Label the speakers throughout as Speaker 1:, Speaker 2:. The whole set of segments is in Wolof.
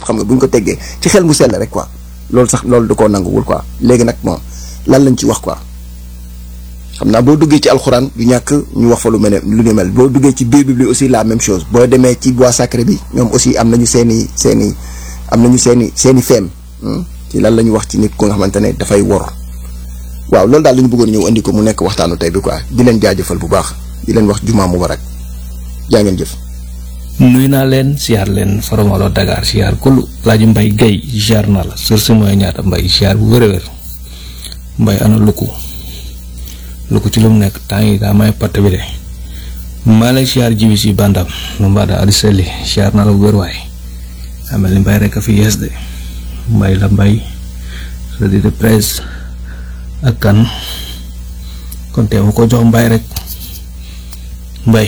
Speaker 1: xam nga bu ñu ko teggee ci xel mu sell rek quoi loolu sax loolu da koo nanguwul quoi léegi nag bon lan lañ ci wax quoi xam naa boo duggee ci alxuraan du ñàkk ñu wax fa lu mel ne lu ñu mel boo duggee ci biir bi aussi la même chose boo demee ci bois sacré bi ñoom aussi am nañu seen i seen i am nañu seen i seen i feem ci lan la ñu wax ci nit ku nga xamante ne dafay wor waaw loolu daal la ñu bëggoon ñëw indi ko mu nekk waxtaanu tey bi quoi di leen jaajëfal bu baax di leen wax jumaa mubarak jaa ngeen jëf.
Speaker 2: nuy naa leen siyaar leen foromalo Dakar siyaar kulu laaju mbay gay siyaar naa la sur si mooy ñaata mbay siyaar bu wér a wér mbay ana lukku lukku ci lu mu nekk temps yi daa may patt bi de maa lay siyaar jibi si bandam nu mbaada adi selli siyaar naa la bu wér waay amel ni mbay rek a fi yees de mbay la mbay revue de presse ak kan kon te ma ko jox mbay rek mbay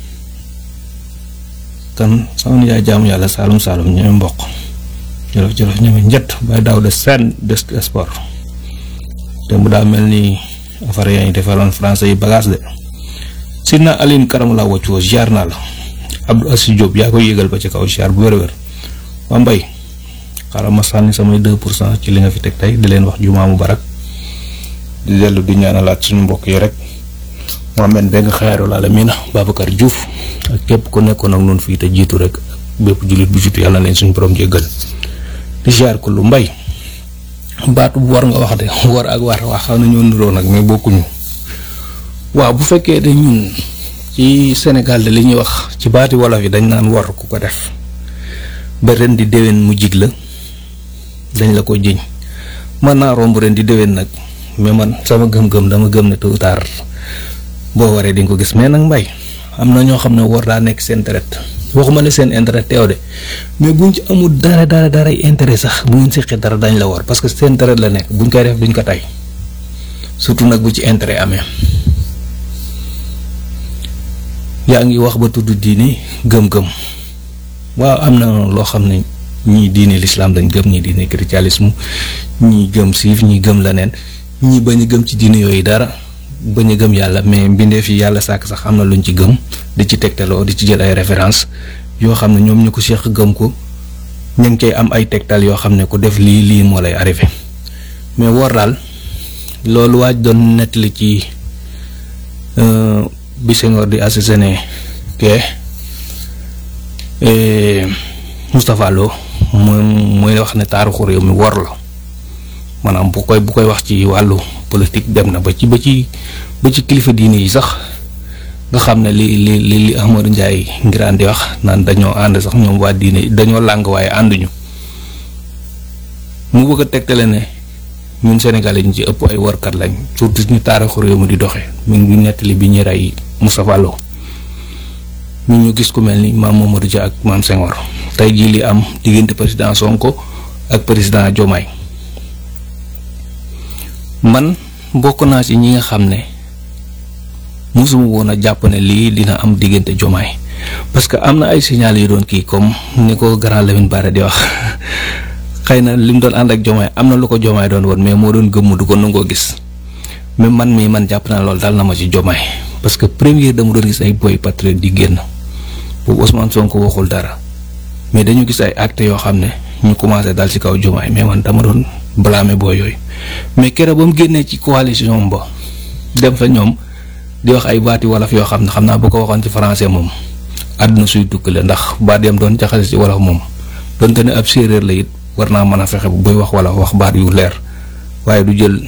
Speaker 2: kan sama nijaay jaamu yàlla saalum saalum ñeme mboq jolof jolof ñeme njët bay daaw de seen des sport te mu daa mel ni affaire yaa ngi defaroon français yi bagage de sidna Aline karam laa wocc woo ziar naa la Abdou Assi Diop yaa koy yëgal ba ci kaw ziar bu wér-wér waa mbay xaaral ma sànni samay deux pour cent ci li nga fi teg tey di leen wax jumaa mu barak di dellu di ñaanalaat suñu mbokk yi rek Mohamed Bengue xayaaru la miina Babacar Diouf ak képp ku nekkoon ak noonu fii te jiitu rek bépp jullit bu jiitu yàlla na leen suñu borom jéggal di ziar ko lu mbay baatu bu war nga wax de war ak war wax xam nañoo niroo nag mais bokkuñu waaw bu fekkee de ñun ci Sénégal de li ñuy wax ci baati wolof yi dañ naan war ku ko def ba ren di déwén mu jig la dañ la ko jiñ mën naa romb ren di déwén nag mais man sama gëm-gëm dama gëm ne tôt ou tard boo waree di nga ko gis mais nag mbay am na ñoo xam ne war daa nekk seen intérêt waxuma ne seen intérêt teew de mais buñ ci amul dara dara dara intérêt sax bu ngeen seqee dara dañ la war parce que seen intérêt la nekk buñ koy def duñ ko tay surtout nag bu ci intérêt amee yaa ngi wax ba tudd diine gëm-gëm waaw am na loo xam ne ñii diine lislaam dañ gëm ñii diine christianisme ñii gëm siif ñii gëm leneen ñii bañ a gëm ci diine yooyu dara bañ a gëm yàlla mais mbindeef yi yàlla sàkk sax am na luñ ci gëm di ci tegtaloo di ci jël ay référence yoo xam ne ñoom ñu ko seq gëm ko ñu ngi cay am ay tegtal yoo xam ne ku def lii lii moo lay arrivé mais war daal loolu waaj doon nettali ci bi Senghor di assassiné ke Moustapha Lo moom mooy wax ne taarixu réew mi wor la maanaam bu koy bu koy wax ci wàllu politique dem na ba ci ba ci ba ci kilifa diine yi sax nga xam ne li li li li Amadou Ndiaye ngiraan di wax naan dañoo ànd sax ñoom waa diine dañoo làng waaye ànduñu mu bëgg a tegtale ne ñun Sénégalais ñu ci ëpp ay warkat lañ surtout ñu taarixu réew mi di doxee mi ngi nettali bi ñu rey Moustapha Lo ñu ñu gis ku mel ni maam Mamadou Dia ak maam Senghor tey jii li am diggante président Sonko ak président Diomaye man bokk naa ci ñi nga xam ne mosuma woon a jàpp ne lii dina am diggante Diomaye parce que am na ay signal yu doon kii comme ni ko grand Lamine Bara di wax xëy na li mu doon ànd ak Diomaye am na lu ko Diomaye doon woon mais moo doon gëmm du ko nangoo gis mais man mii man jàpp naa loolu dal na ma ci Diomaye parce que première dama doon gis ay boy patriote di génn boobu Ousmane Sonko waxul dara mais dañu gis ay actes yoo xam ne ñu commencé dal ci kaw Diomaye mais man dama doon blâmer booy yooyu mais keroog ba mu génnee ci coalition ba dem fa ñoom di wax ay baati wolof yoo xam ne xam naa bu ko waxoon ci français moom àdduna suy tukkale ndax baat yam doon jaxase ci wolof moom donte ne ab séeréer la it war naa mën a fexe bu buy wax wala wax baat yu leer waaye du jël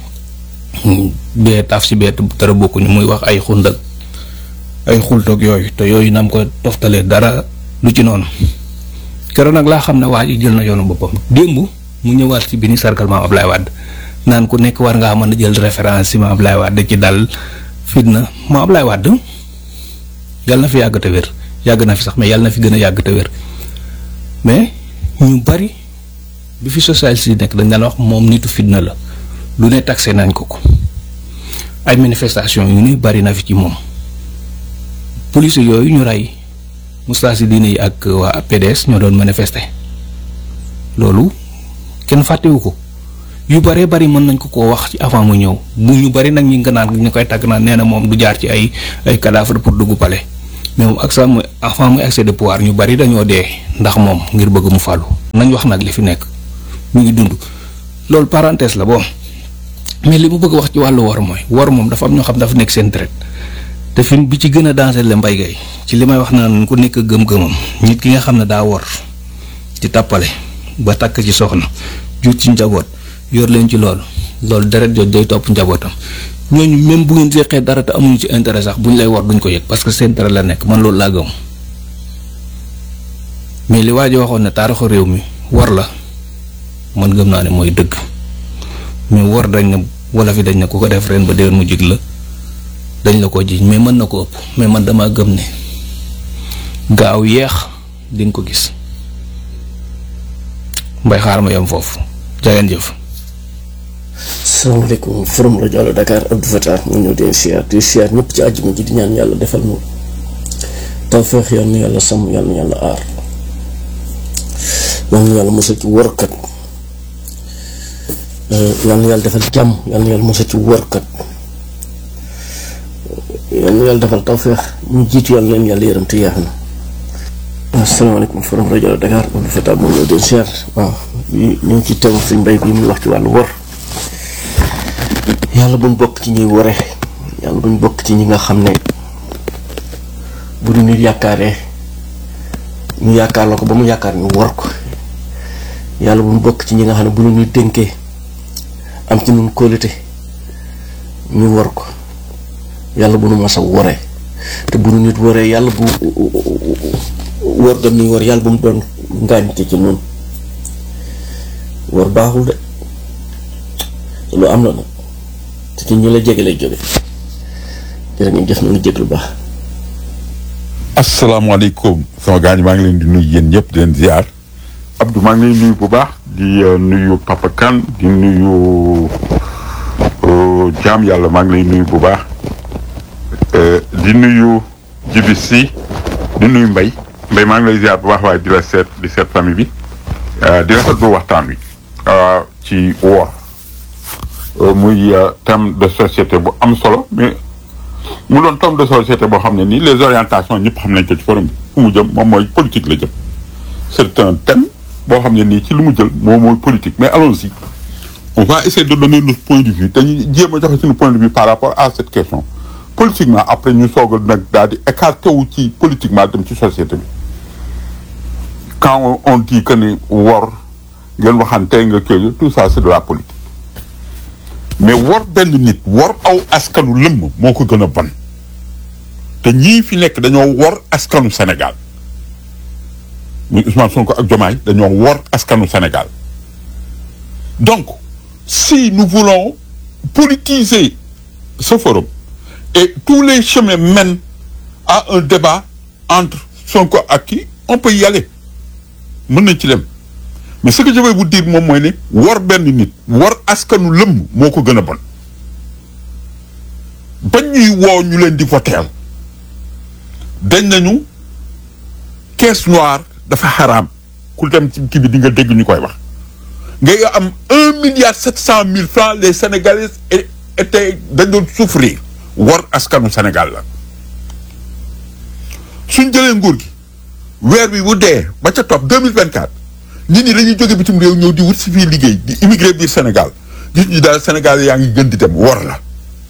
Speaker 2: bee taaf si bee dara bokkuñu muy wax ay xundak ay xultoog yooyu te yooyu nam ko toftalee dara lu ci noonu keroog nag laa xam ne waa ji jël na yoonu boppam démb mu ñëwaat ci bi ni sargal maam Ablaye Wade naan ku nekk war ngaa mën a jël référence ci maam Ablaye Wade ci dal fitna maam Ablaye Wade yàlla na fi yàgg te wér yàgg na fi sax mais yàlla na fi gën a yàgg te wér mais ñu bari bi fi socialiste yi nekk dañ daan wax moom nitu fitna la lu ne taxé nañ ko ko ay manifestation yu ne bari na fi ci moom police yooyu ñu rey mustaasi diine yi ak waa PDS ñoo doon manifester loolu kenn fàttewu ko yu bëree bari mën nañ ko koo wax ci avant mu ñëw bu ñu bari nag ñi nga naan ñu koy tàgg naan nee na moom du jaar ci ay ay cadavre pour dugg palais mais moom ak sax muy avant muy accès de pouvoir ñu bari dañoo dee ndax moom ngir bëgg mu fàllu nañ wax nag li fi nekk mu ngi dund loolu parenthèse la bon mais li mu bëgg wax ci wàllu war mooy war moom dafa am ñoo xam dafa nekk seen traite te fi bi ci gën a danger la mbay gay ci li may wax naan ku nekk gëm-gëmam nit ki nga xam ne daa war ci tàppale ba takk ci soxna jur ci njaboot yor leen ci loolu loolu deret jooju day topp njabootam ñooñu même bu ngeen seqee dara te amuñu ci intérêt sax buñ lay war duñ ko yëg parce que seen dara la nekk man loolu laa gëm mais li waa ji waxoon ne taarixu réew mi war la man gëm naa ne mooy dëgg mais war dañ ne wala fi dañ ne ku ko def ren ba déwén mu jig la dañ la ko jiiñ mais mën na ko ëpp mais man dama gëm ne gaaw yeex di nga ko gis mbay xaar ma yem foofu jageen jëf
Speaker 3: salaamaaleykum forum rajo Allo Dakar Abdou Fatah mu ñëw di siyaar di siyaar ñëpp ci àjjuma ji di ñaan yàlla defal mu tawfeex yal na yàlla sàmm yal na yàlla aar yal na yàlla musal ci wërkat yal na yàlla defal jàmm yal na yàlla musal ci wërkat yal na yàlla defal tawfeex ñu jiitu yàlla leen yàlla yërëm te yeex na asalaamaaleykum forum rajo Allo Dakar Abdou Fatah mu ñëw di siyaar waaw ñu ngi ci teew suñ mbay bi muy wax ci wàllu wor yàlla buñ bokk ci ñuy wore yàlla buñ bokk ci ñi nga xam ne bu du nit yaakaaree ñu yaakaar la ko ba mu yaakaar ñu wor ko yàlla buñ bokk ci ñi nga xam ne bu ñu nit dénkee am ci ñun kóolute ñu wor ko yàlla bu nu mas a woree te bu nu nit woree yàlla bu wor gam ni wor yàlla bu mu doon ngaañte ci ñun wor baaxul de lu am na nag te ci ñi la jege lay jóge jërë ngeen jëf nañu jég lu baax
Speaker 4: asalaamaaleykum sama gars ñi maa ngi leen di nuyu yéen ñëpp di leen ziar Abdou maa ngi leen nuyu bu baax di nuyu Papa Kane di nuyu jaam yàlla maa ngi lay nuyu bu baax di nuyu Jibi Si di nuyu Mbay Mbay maa ngi lay ziar bu baax waaye di la seet di seet famille bi di rafetlu waxtaan wi ci woor muy thème de société bu am solo mais mu doon thème de société boo xam ne nii les orientations ñëpp xam nañ ko ci forum bi fu mu jëm moom mooy politique la jëm c'est un thème boo xam ne nii ci lu mu jël moom mooy politique mais allons-y on va essayer de donner notre point de vue dañuy jéem a joxe suñu point de vue par rapport à cette question politiquement après ñu soog a nag daal di écarté wu ci politiquement dem ci société bi quand on dit que ni wor ngeen waxante nga kii tout ça c'est de la politique mais wor benn nit wor aw askanu lëmm moo ko gën a bon te ñii fi nekk dañoo wor askanu Sénégal muy Ousmane Sonko ak Diomaye dañoo wor askanu Sénégal donc si nous voulons politiser ce forum et tous les chemins mènent à un débat entre Sonko ak kii on peut y aller mën nañ ci dem mais ce que je vais vous dire moom mooy ne war benn nit war askanu lëmm moo ko gën a bon bañ ñuy woo ñu leen di voteel dañ nañu caisse noire dafa xaraam ku dem ci kii bi di nga dégg ñu koy wax ngay am un milliard sept cent mille francs les sénégalais étaient dañ doon souffrir war askanu Sénégal la suñ jëlee nguur gi weer bi bu dee ba ca topp deux mille vingt quatre nit ñi dañuy jóge bitim réew ñëw di wut si fii liggéey di immigré biir Sénégal gis ñu daal Sénégal yaa ngi gën di dem war la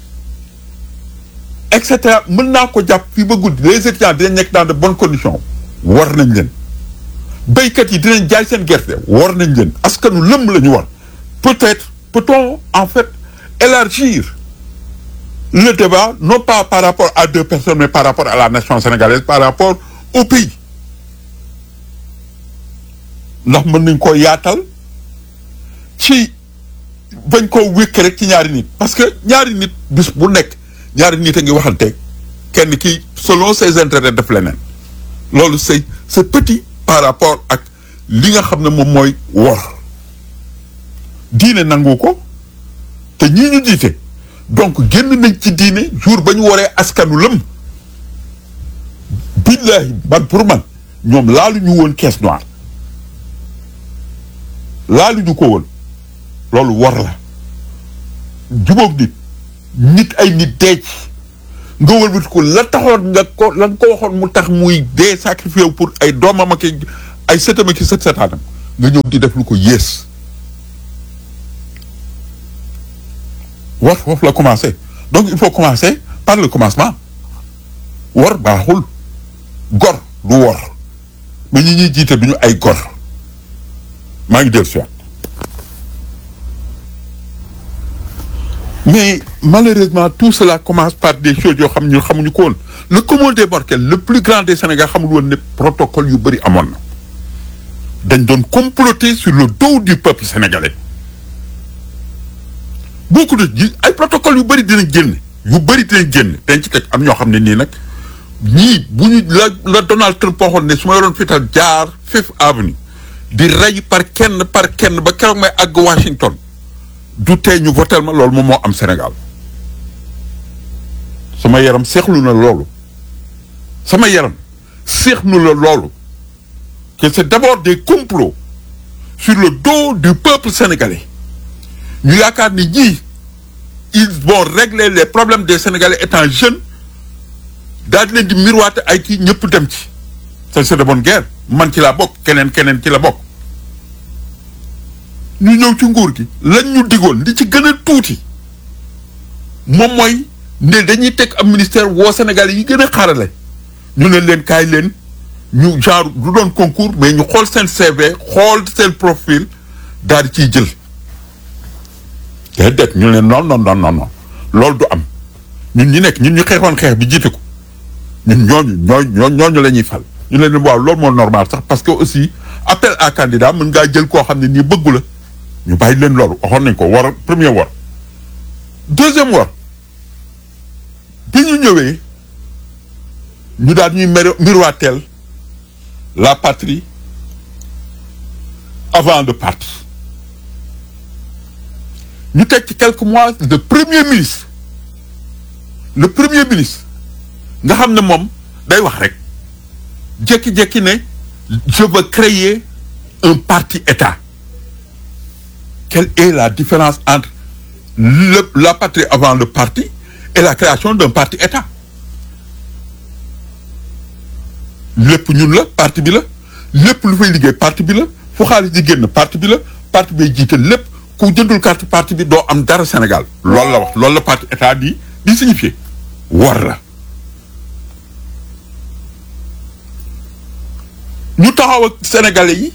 Speaker 4: et cetera mën naa ko jàpp fii ba guddi les étudiants dinañ nekk dans de bonnes conditions war nañ leen béykat yi dinañ jaay seen gerte war nañ leen askanu lëmm la ñu war peut-être peut-on en fait élargir le débat non pas par rapport à deux personnes mais par rapport à la nation sénégalaise par rapport au pays ndax mën nañ koo yaatal ci bañ koo wékk rek ci ñaari nit parce que ñaari nit bis bu nekk ñaari nit a ngi waxante kenn ki selon ses intérêts def leneen loolu c'est c'est petit par rapport ak li nga xam ne moom mooy wor diine nangu ko te ñii ñu jiite donc génn nañ ci diine jour ba ñu waree askanu lëm billahi man pour man ñoom laalu ñu woon caisse noire laalu ñu ko woon loolu war la jubóog nit nit ay nit deec nga wëlbati ko la taxoon nga ko la nga ko waxoon mu tax muy dee sacrifié wu pour ay doomam ak ay sëtam ak sët sëtaanam nga ñëw di def lu ko yées war foofu la commencé donc il faut commencer par le commencement war baaxul gor du wor mais ñi ñuy jiite duñu ay gor maa ngi dellu si waat mais malheureusement tout cela commence par des choses yoo xam ñu xamuñu ko woon le commun des mortels le plus grand des Sénégal xamul woon ne protocole yu bëri amoon na dañ doon comploter sur le dos du peuple sénégalais beaucoup de ji ay protocole yu bëri dinañ génn yu bëri dinañ génn dañ ci teg am ñoo xam ne nii nag ñii bu ñu la la Donald Trump waxoon ne su ma yoroon fital jaar Fifth Avenue di rey par kenn par kenn ba keroog may àgg Washington du tee ñu votel ma loolu moom moo am Sénégal sama yaram seexlu na loolu sama yaram seexlu na loolu que c'est d'abord des complots sur le dos du peuple sénégalais ñu yaakaar ni ñii ils vont régler les problèmes des Sénégalais étant jeunes daal di leen di miroiter ay kii ñëpp dem ci ça c'est de bonne guerre man ci laa bokk keneen keneen ci la bokk ñu ñëw ci nguur gi lañ ñu digoon li ci gën a tuuti moom mooy ne dañuy teg am ministère woo Sénégalais yi gën a xarale ñu ne leen kaay leen ñu genre du doon concours mais ñu xool seen CV xool seen profil daal di ciy jël déedéet ñu leen non non non non non loolu du am ñun ñi nekk ñun ñu xeexoon xeex bi jiite ko ñun ñooñu ñooñu ñooñu la ñuy fal ñu leen waaw loolu moo normal sax parce que aussi appel à candidat mën ngaa jël koo xam ne nii bëggu la ñu bàyyi leen loolu waxoon nañ ko war premier war deuxième war bi ñu ñëwee ñu daal ñuy mer miroiteel la patrie avant de partir ñu teg ci quelques mois le premier ministre le premier ministre nga xam ne moom day wax rek jékki-jékki ne je veux créer un parti état quelle est la différence entre le la patrie avant le parti et la création d'un parti état lépp ñun la parti bi la lépp lu fay liggéey parti bi la fu xaalis di génn parti bi la parti bay jiite lépp ku jëndul carte parti bi doo am dara Sénégal loolu la wax loolu la parti état di di signifier war la ñu taxaw ak sénégalais yi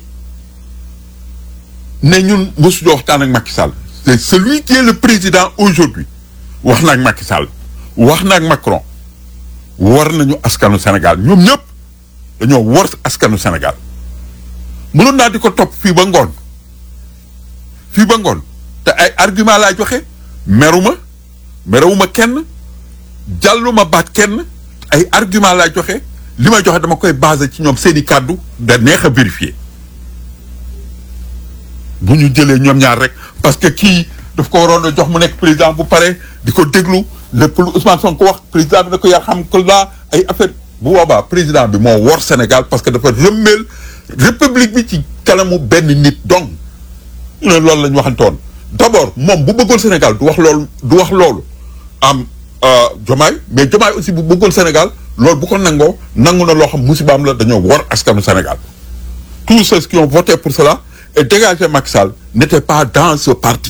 Speaker 4: ne ñun mosuñu waxtaan ak Macky Sall c'est celui qui est le président aujourd'hui wax na ak Macky Sall wax na ak Macron war nañu askanu Sénégal ñoom ñëpp dañoo war askanu Sénégal mënoon naa di ko topp fii ba ngoon fii ba ngoon te ay argument laa joxe meruma merewuma kenn jàlluma baat kenn ay argument laa joxe li may joxe dama koy basé ci ñoom seeni kàddu da neex a vérifier bu ñu jëlee ñoom ñaar rek parce que kii daf ko waroon a jox mu nekk président bu pare di ko déglu lépp lu Ousmane Sonko wax président bi na ko yar xam ko laa ay affaire bu boobaa président bi moo wor Sénégal parce que dafa rëmmeel république bi ci kanamu benn nit donc ñu ne loolu la ñu waxantoon d'abord moom bu bëggoon Sénégal du wax loolu du wax loolu am Jomaay mais Jomaay aussi bu bëggoon Sénégal loolu bu ko nangoo nangu na loo xam musibaam la dañoo wor askanu Sénégal tous ceux qui ont voté pour cela et dégagé Macky Sall n'étaient pas dans ce parti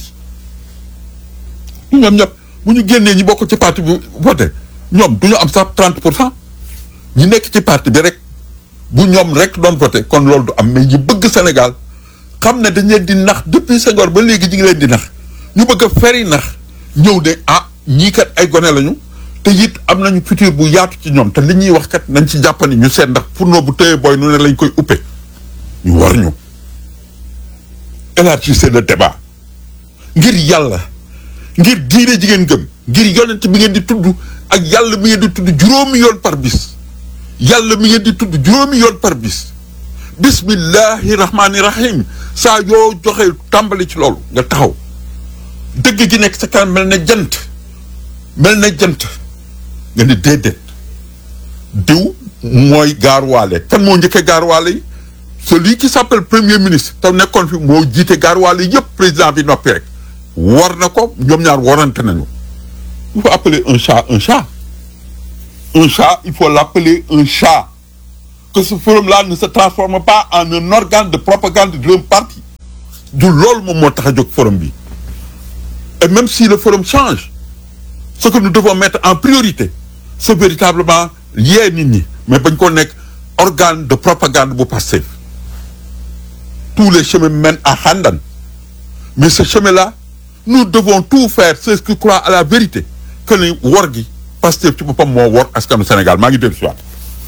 Speaker 4: ñoom ñëpp bu ñu génnee ñi bokk ci parti bi voté ñoom du ñu am sax 30 pour cent ñi nekk ci parti bi rek bu ñoom rek doon voté kon loolu du am mais ñi bëgg Sénégal xam ne dañ leen di nax depuis Senghor ba léegi ñu ngi leen di nax ñu bëgg a feri nax ñëw ne ah ñii kat ay gone lañu te it am nañu futur bu yaatu ci ñoom te li ñuy wax kat nañ ci jàppani ñu seet ndax fourneau bu tëyee booy nu ne lañ koy uppee ñu war ñu élargissez le débat ngir yàlla ngir diine jigéen gëm ngir yonent bi ngeen di tudd ak yàlla mi ngeen di tudd juróomi yoon par bis yàlla mi ngeen di tudd juróomi yoon par bis bismillahi rahmaani rahim saa yoo joxe tàmbali ci loolu nga taxaw dëgg gi nekk sa kanam mel na jant mel na jant nga ni déedéet diw mooy gaaruwaale kan moo njëkkee gaaruwaale yi celui qui s'appelle premier ministre te nekkoon fi moo jiite gaaruwaale yëpp président bi noppi rek war na ko ñoom ñaar warante nañu il faut appeler un chat un chat un chat il faut l'appeler un chat que ce forum-là ne se transforme pas en un organe de propagande d'un parti du loolu moom moo tax a jóg forum bi et même si le forum change ce que nous devons mettre en priorité c'est véritablement yee nit ñi mais bañ ko nekk organe de propagande bu Pastef tous les chemins mènent à Handan mais ce chemin-là nous devons tout faire ceux qui croient à la vérité que ni wor gi Pastef ci boppam moo wor askanu Sénégal maa ngi dellu si waat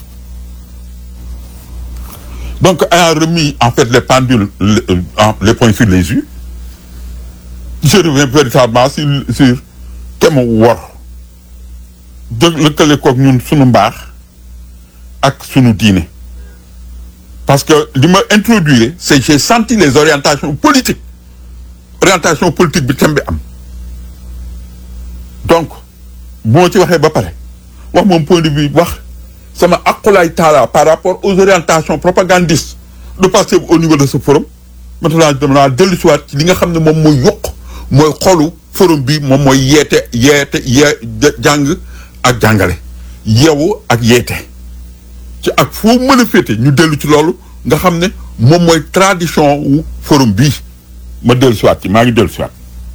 Speaker 4: donc ayant remis en fait les pendules les, les points sur les yeux je reviens véritablement sur sur te mu wor dë lëkkale koog ñun sunu mbaax ak sunu diine parce que li ma introduire c'est j'ai senti les orientations politiques orientation politique bi thème bi am donc bu ma ci waxee ba pare wax moom point de vue wax sama aqulaay taala par rapport aux orientations propagandistes de Pastef au niveau de ce forum maintenant dama naa dellu si waat ci li nga xam ne moom mooy yokk mooy xolu forum bi moom mooy yeete yeete yee jàng ak jàngale yeewu ak yeete ci ak foo mën a féete ñu dellu ci loolu nga xam ne moom mooy tradition wu forum bii ma dellu si waat ci maa ngi dellu si waat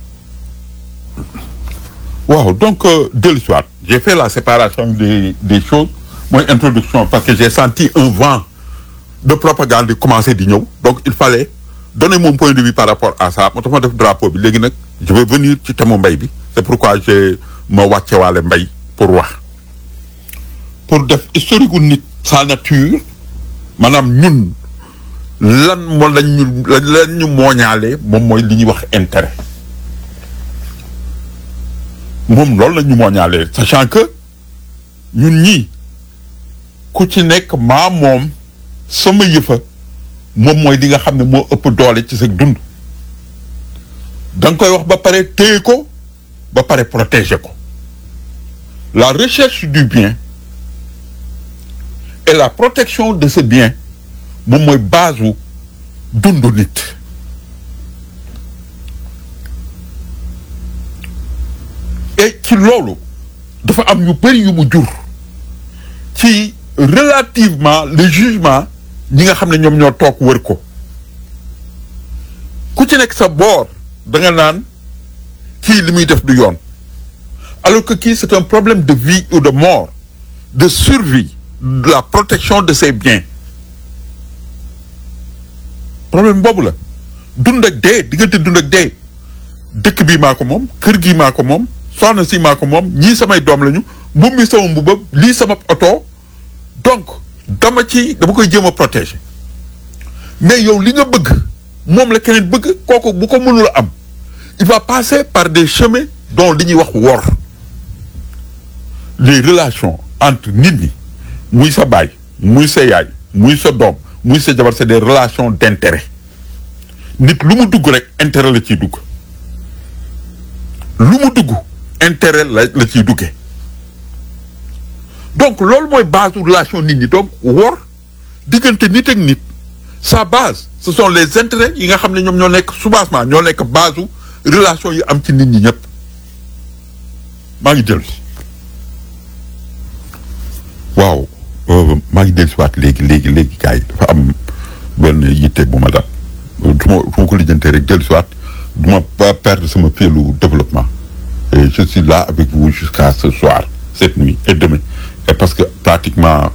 Speaker 4: waaw donc dellu si waat j'ai fait la séparation des des choses mooy introduction parce que j'ai senti un vent de propagande di commencer di ñëw donc il fallait donner mon point de vue par rapport à ça moo tax ma def drapeau bi léegi nag je vais venir ci thème mbay bi c'est pourquoi j'ai ma wàccewaale mbay pour wax pour def historique gu nit sa nature maanaam ñun lan moo lañ ñu lan ñu mooñaale moom mooy li ñuy wax intérêt moom loolu la ñu mooñaale sachant que ñun ñii ku ci nekk maa moom sama yëfa moom mooy li nga xam ne moo ëpp doole ci sa dund da nga koy wax ba pare téye ko ba pare protéger ko la recherche du bien et la protection de ce bien moom mooy base wu dundu nit et ci loolu dafa am yu bëri yu mu jur ci relativement le jugement ñi nga xam ne ñoom ñoo toog wër ko ku ci nekk sa boor da nga naan kii li muy def du yoon alors que kii c'est un problème de vie ou de mort de survie de la protection de ses biens problème boobu la dund ak dee diggante dund ak dee dëkk bii maa ko moom kër gii maa ko moom soxna si maa ko moom ñii samay doom lañu mbubb mi sama mbubbam lii sama oto donc dama ci dama koy jéem a protéger mais yow li nga bëgg moom la keneen bëgg kooku bu ko mënula am il va passer par des chemins dont li ñuy wax wor les relations entre nit ñi muy sa baay muy sa yaay muy sa doom muy sa jabar c'est des relations d'intérêt nit lu mu dugg rek intérêt la ciy dugg lu mu dugg intérêt la la ciy duggee donc loolu mooy base relation nit ñi donc wor diggante nit ak nit sa base ce sont les intérêts yi nga xam ne ñoom ñoo nekk soubassement ñoo nekk base relation yi am ci nit ñi ñëpp maa ngi dellu si waaw maa ngi dellu si waat léegi léegi léegi gars yi dafa am benn yitte bu ma daal du ma du ma ko lijjantee rek dellu si waat du ma pas perdre sama fielu développement et je suis là avec vous jusqu'à ce soir cette nuit et demain et parce que pratiquement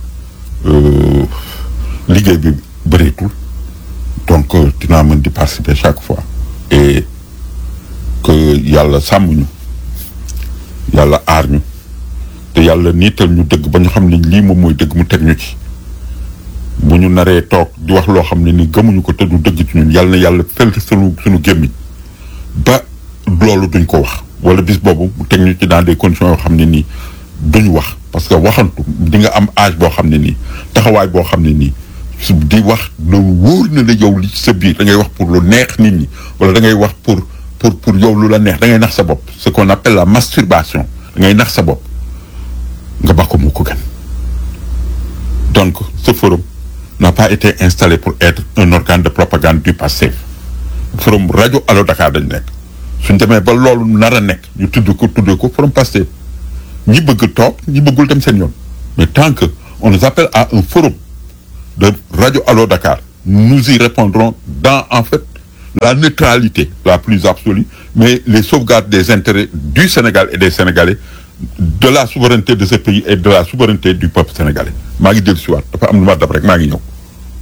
Speaker 4: liggéey bi bëreetul donc dinaa mën di participer chaque fois et que yàlla sàmm ñu yàlla aar ñu te yàlla niital ñu dëgg ba ñu xam ne lii moom mooy dëgg mu teg ñu ci bu ñu naree toog di wax loo xam ne ni gëmuñu ko te du dëgg ci ñun yàlla na yàlla fel sunu suñu gémmiñ ba loolu duñ ko wax wala bis boobu mu teg ñu ci dans des conditions yoo xam ne nii duñu wax parce que waxantu di nga am âge boo xam ne nii taxawaay boo xam ne nii di wax loolu wóor na la yow li ci sa biir da ngay wax pour lu neex nit ñi wala da ngay wax pour pour pour yow lu la neex da ngay nax sa bopp ce qu'on appelle la masturbation da ngay nax sa bopp nga ba ko mu ko gën donc ce forum n'a pas été installé pour être un organe de propagande du passé forum rajo Allo Dakar dañ nekk suñ demee ba loolu nar a nekk ñu tudd ko tudd ko forum Pastef ñi bëgg toog ñi bëggul dem seen yoon mais tant que on nous appelle à un forum de Radio Allo Dakar nous y répondrons dans en fait la neutralité la plus absolue mais les sauvegardes des intérêts du Sénégal et des Sénégalais de la souveraineté de ce pays et de la souveraineté du peuple sénégalais maa ngi jël si waat dafa am lu ma dab rek maa ngi ñëw.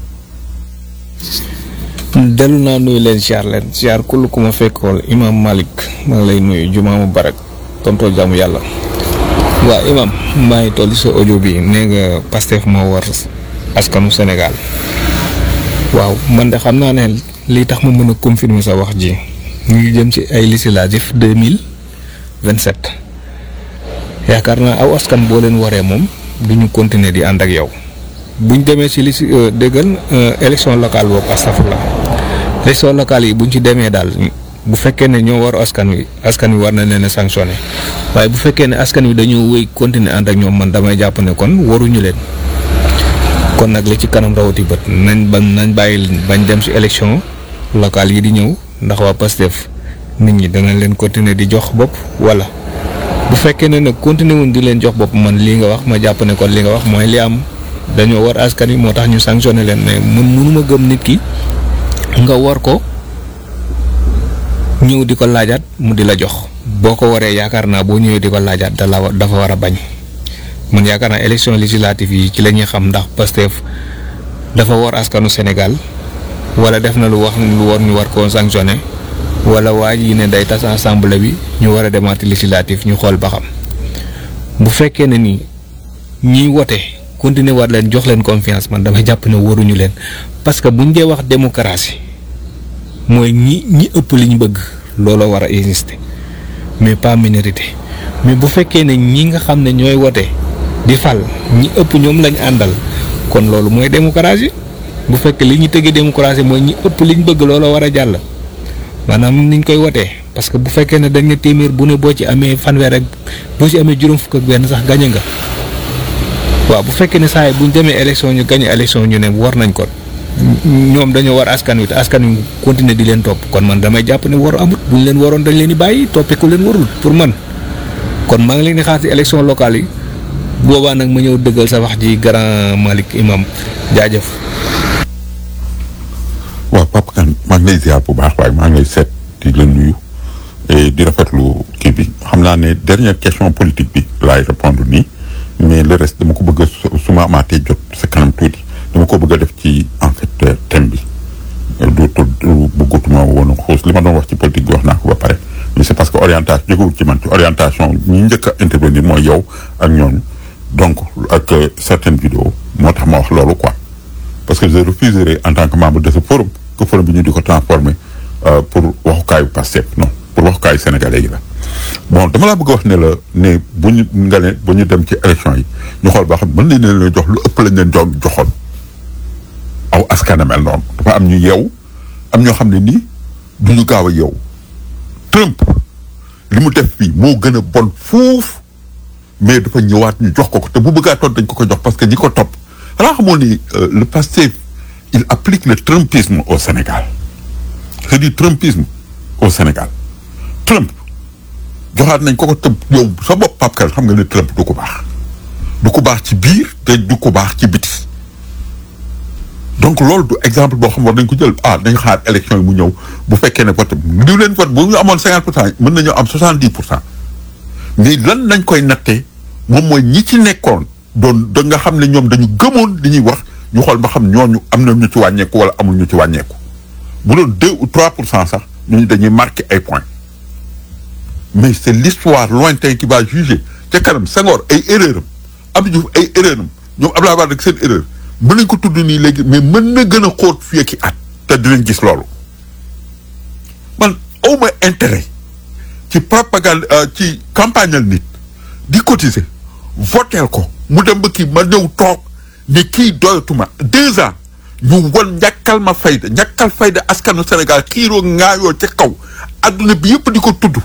Speaker 2: dellu naa nuyu leen siyaar leen siyaar kull ku ma fekkool imaam Malick maa ngi lay nuyu jumaa mubarak tontoo jaamu yàlla waaw imaam maa ngi toll sa audio bi nee nga Pastef moo war askanu Sénégal waaw man de xam naa ne lii tax ma mën a confirmer sa wax ji ñu ngi jëm ci ay législatives deux mille vingt sept yaakaar naa aw askan boo leen waree moom du ñu continuer di ànd ak yow buñ demee ci li si déggal élection locale boobu astafurlah élection locale yi buñ ci demee daal bu fekkee ne ñoo war askan wi askan wi war na leen a sanctionné waaye bu fekkee ne askan wi dañoo wéy continuer ànd ak ñoom man damay jàpp ne kon waruñu leen kon nag li ci kanam rawati bët nañ bañ nañ bàyyi bañ dem ci élection locale yi di ñëw ndax waa Pastef nit ñi danañ leen continuer di jox bopp wala bu fekkee ne nag continuer wuñ di leen jox bopp man lii nga wax ma jàpp ne kon li nga wax mooy li am dañoo war askan wi moo tax ñu sanctionné leen mais mun mënuma gëm nit ki nga war ko ñëw di ko laajaat mu di la jox boo ko waree yaakaar naa boo ñëwee di ko laajaat da la dafa war a bañ man yaakaar naa élection législative yi ci la ñuy xam ndax Pastef dafa war askanu Sénégal wala def na lu wax lu war ñu war koo sanctionné wala waa ji ne day tas assemblée bi ñu war a demaat législative ñu xool ba xam bu fekkee ne ni ñiy wote continuer war leen jox leen confiance man dama jàpp ne waruñu leen parce que buñ dee wax démocratie mooy ñi ñi ëpp li ñu bëgg looloo war a exister mais pas minorité mais bu fekkee ne ñi nga xam ne ñooy wote di fal ñi ëpp ñoom lañ àndal kon loolu mooy démocratie bu fekkee li ñu tëggee démocratie mooy ñi ëpp liñ bëgg looloo war a jàll maanaam niñ koy wotee parce que bu fekkee ne dañ ne téeméer bu ne boo ci amee fanweer ak boo ci amee juróom fukk ak benn sax gañe nga waaw bu fekkee ne saa yi bu ñu demee élection ñu gañe élection ñu ne war nañ ko ñoom dañoo war askan wi te askan wi continuer di leen topp kon man damay jàpp ne waru amut bu ñu leen waroon dañ leen di bàyyi toppee ku leen warul pour man kon maa ngi leen di xaar ci élection locale yi boobaa nag ma ñëw dëggal sa wax ji grand Malick Imam jaajëf.
Speaker 4: waaw Papa Kane maa ngi lay ziar bu baax waaye maa ngi lay seet di la nuyu et di rafetlu kii bi xam naa ne dernière question politique bi laay répondre nii mais le reste dama ko bëgg a su ma amaatee jot sa kanam tuuti dama ko bëgg a def ci en fait thème bi du du bëggatuma woon xuus li ma doon wax ci politique bi wax naa ko ba pare mais c'est parce que orientation jógewul ci man ci orientation ñi njëkk a intervenir mooy yow ak ñooñu donc ak certaines vidéos moo tax ma wax loolu quoi parce que je refuserai en tant que membre de ce forum que forum bi ñu di ko transformer pour waxukaayu Pastef non pour waxukaayu sénégalais yi la bon dama laa bëgg a wax ne la ne bu ñu nga ne bu ñu dem ci élection yi ñu xool ba xam mën nañ leen jox lu ëpp lañ leen jo joxoon aw askan mel noonu dafa am ñu yeew am ñoo xam ne nii du ñu gaaw a yeew Trump li mu def fii moo gën a bon fuuf mais dafa ñëwaat ñu jox ko ko te bu bëggaatoon dañ ko ko jox parce que ñi ko topp xanaa xamoon ni le Pastef il applique le trumpisme au Sénégal c'est du trumpisme au Sénégal Trump joxaat nañ ko ko tëb yow sa bopp Pape Kane xam nga ne Trump du ko baax du ko baax ci biir te du ko baax ci biti donc loolu du exemple boo xam war nañ ko jël ah dañ xaar élection yi mu ñëw bu fekkee ne vote diw leen vote bu ñu amoon cinquante pour cent mën nañoo am soixante dix pour cent mais lan nañ koy nattee moom mooy ñi ci nekkoon doon da nga xam ne ñoom dañu gëmoon li ñuy wax ñu xool ba xam ñooñu am na ñu ci wàññeeku wala amul ñu ci wàññeeku bu doon deux ou trois pour cent sax ñooñu dañuy marqué ay points mais c'est l'histoire lointaine qui va juger ca kanam Senghor ay erreur am Abdou Diouf ay erreur am ñoom Abdoulaye Wade ak seen erreur mën nañ ko tudd nii léegi mais mën na gën a xóot fii ak at te dinañ gis loolu man awma intérêt ci propagande ci campagnal nit di cotiser voteel ko mu dem ba kii ma ñëw toog ne kii doyatuma deux ans ñu won ñàkkal ma fayda ñàkkal fayda askanu Sénégal xiiroo ŋaayoo ca kaw adduna bi yëpp di ko tudd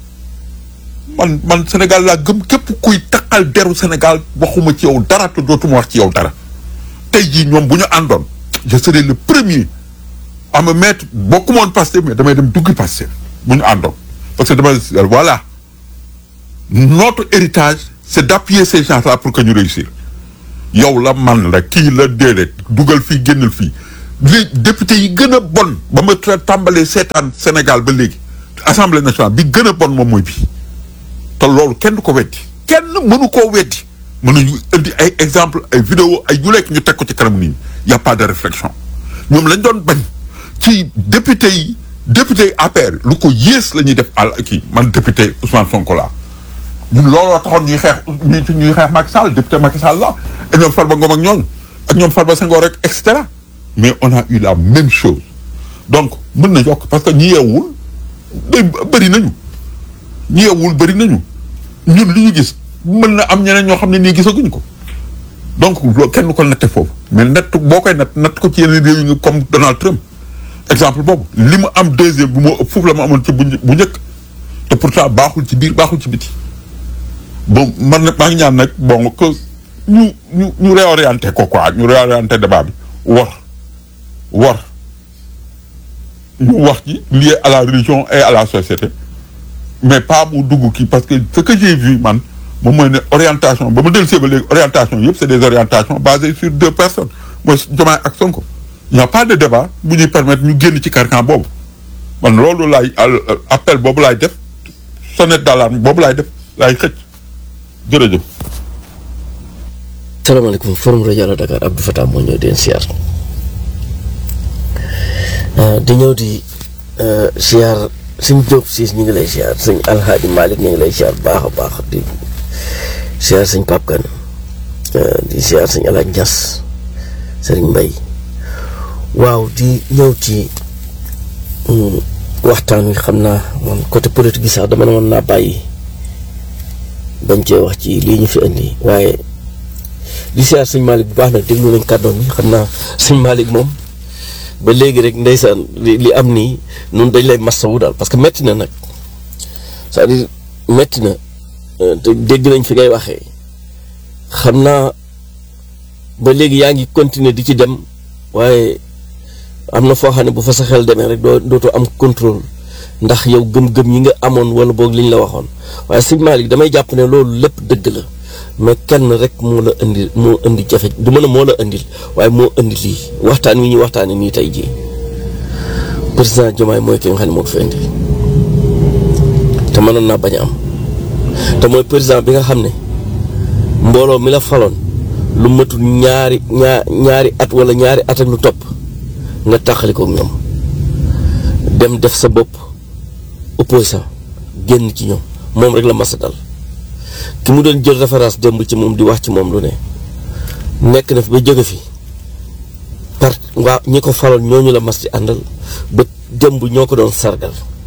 Speaker 4: man man Sénégal laa gëm képp kuy taqal deru Sénégal waxuma ci yow dara te dootuma wax ci yow dara tey jii ñoom bu ñu àndoon je serai le premier à me mettre bokkuma woon Pastef mais damay dem duggi Pastef bu ñu àndoon parce que dama voilà notre héritage c'est d'appuyer ces gens-là pour que ñu réussir yow la man la kii la déedéet dugal fii génnal fii li député yi gën a bon ba ma tra- tàmbalee seetaan Sénégal ba léegi assemblée nationale bi gën a bon moom mooy bii te loolu kenn du ko weddi kenn mënu koo weddi mën nañu indi ay exemple ay vidéo ay yu lekk ñu teg ko ci kanam nit ñi y a pas de réflexion ñoom lañ doon bañ ci député yi député yi APR lu ko yées la ñuy def àll kii man député Ousmane Sonko laa ñun looloo taxoon ñuy xeex ñuy ñuy xeex Macky Sall député Macky Sall la ak ñoom Farba Ngom ak ñooñu ak ñoom Farba Senghor rek et cetera mais on a eu la même chose donc mën na yokk parce que ñi yeewul bë- bëri nañu ñi yeewul bëri nañu ñun li ñu gis mën na am ñeneen ñoo xam ne nii gisaguñ ko donc loolu kenn du ko natte foofu mais natt boo koy natt natt ko ci yeneen réew yi nga comme Donald Trump exemple boobu li mu am deuxième bi moo ëpp foofu la mu amoon ci bu një- bu njëkk te pourtant baaxul ci biir baaxul ci biti bon man nag maa ngi ñaan nag bon que ñu ñu ñu réorienté ko quoi ñu réorienté débat bi war war ñu wax ci lié à la religion et à la société mais pas mu dugg kii parce que ce que j'ai vu man moom mooy ne orientation ba ma dellu see ba léegi orientation yëpp c'est des orientations basées sur deux personnes mooy Diomaye ak Sonko il n'y a pas de débat bu ñuy permettre ñu génn ci carcan boobu man loolu laay al- appel boobu laay def sonnette d'alarme boobu laay def laay xëcc jërëjëf.
Speaker 3: salaamaaleykum forum rajo Allo Dakar Abdou Fatah moo ñëw di leen siyaar di ñëw di siyaar suñ Jóob siis ñu ngi lay siyaar suñ Alxaaji Malick ñu ngi lay siyaar baax a baax di siyaar suñ Pape Kane di siyaar suñ Alaaji Ñas sëriñ Mbay waaw di ñëw ci mm, waxtaan wi xam naa man côté politique gi sax dama ne woon naa bàyyi bañ cee wax ci lii ñu fi indi waaye di siyaar sëñ Malick bu baax nag déglu nañ kàddoon yi xam naa sëñ Malick moom ba léegi rek ndeysaan li li am nii nun dañ lay massawu daal parce que metti na nag c'est-à-dire metti na euh, te dégg nañ fi ngay waxee xam naa ba léegi yaa ngi continuer di ci dem waaye am na foo xam ne bu fa sa xel demee rek doo dootoo am contrôle ndax yow gëm-gëm yi nga amoon wala boog liñ la waxoon waaye sëñ Malick damay jàpp ne loolu lépp dëgg la mais kenn rek moo la indi moo indi jafe du mën a moo la indil waaye moo indi lii waxtaan wi ñuy waxtaanee nii tey jii président Diomaye mooy ki nga xam ne moo ko fi indi te mënoon naa bañ a am te mooy président bi nga xam ne mbooloo mi la faloon lu matul ñaari ñaar ñaari at wala ñaari at ak lu topp nga tàqali ko ak ñoom dem def sa bopp opposant génn ci ñoom moom rek la mas a dal ki mu doon jël référence démb ci moom di wax ci moom lu ne nekk na fi ba jóge fi par waa ñi ko faloon ñooñu la mas di àndal ba démb ñoo ko doon sargal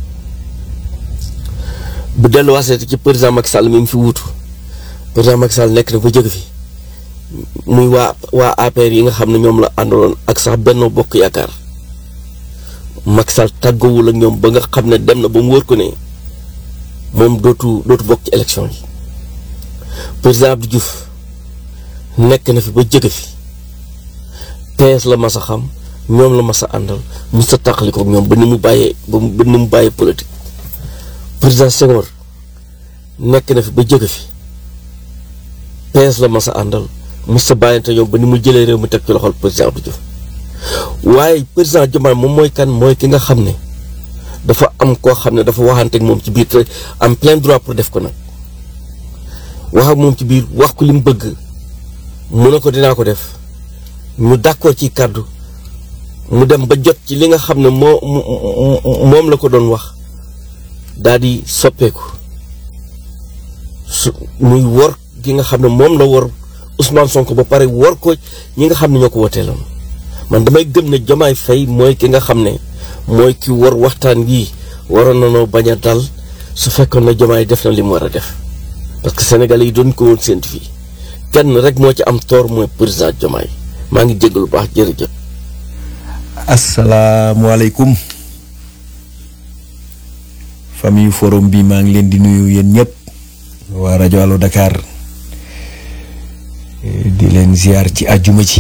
Speaker 3: bu delluwaasee ci président Macky Sall mi ngi fi wuutu président Macky Sall nekk na ba jóge fi muy waa waa APR yi nga xam ne ñoom la àndaloon ak sax Benno Bokk Yaakaar Macky Sall tàggoowul ak ñoom ba nga xam ne dem na ba mu wër ko ne moom dootu dootu bokk ci élection yi président Abdou Diouf nekk na fi ba jóge fi PS la mas a xam ñoom la mas a àndal mu sa tàqali ko ak ñoom ba ni mu bàyyee ba mu ba ni mu bàyyee politique président Senghor nekk na fi ba jóge fi PS la mas a àndal mu sa bàyyante ñoom ba ni mu jëlee réew mi teg ci loxol président Abdou Diouf waaye président Diomaye moom mooy kan mooy ki nga xam ne dafa am koo xam ne dafa waxante ak moom ci biir te am plein droit pour def ko nag wax ak moom ci biir wax ko li mu bëgg mu ne ko dinaa ko def ñu d'accord ci kàddu mu dem ba jot ci li nga xam ne moo moom la ko doon wax daal di soppeeku su muy wor gi nga xam ne moom la wor Ousmane Sonko ba pare wor ko ñi nga xam ne ñoo ko woteeloon man damay gëm ne Diomaye Faye mooy ki nga xam ne mooy ki wor waxtaan yii waroon na noo bañ a dal su fekkoon ne Diomaye def na li mu war a def parce que Sénégalais yi doon ko woon séntu fii kenn rek moo ci am tort mooy président Diomaye maa ngi jégg lu baax jërëjëf.
Speaker 5: asalaamualeykum famille forum bi maa ngi leen di nuyu yéen ñëpp waa rajo Allo Dakar di leen ziar ci àjjuma ci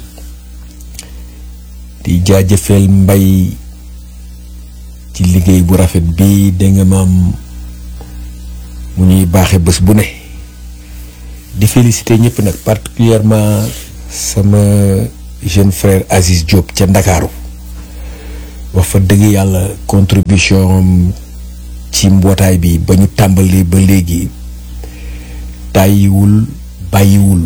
Speaker 5: di jaajëfeel mbay ci liggéey bu rafet bi da nga maam mu ñuy baaxe bés bu ne di féliciter ñëpp nag particulièrement sama jeune frère Aziz Diop ca Ndakaaru wax fa dëgg yàlla contribution am ci mbootaay bi ba ñu tàmbali ba léegi tàyyiwul bàyyiwul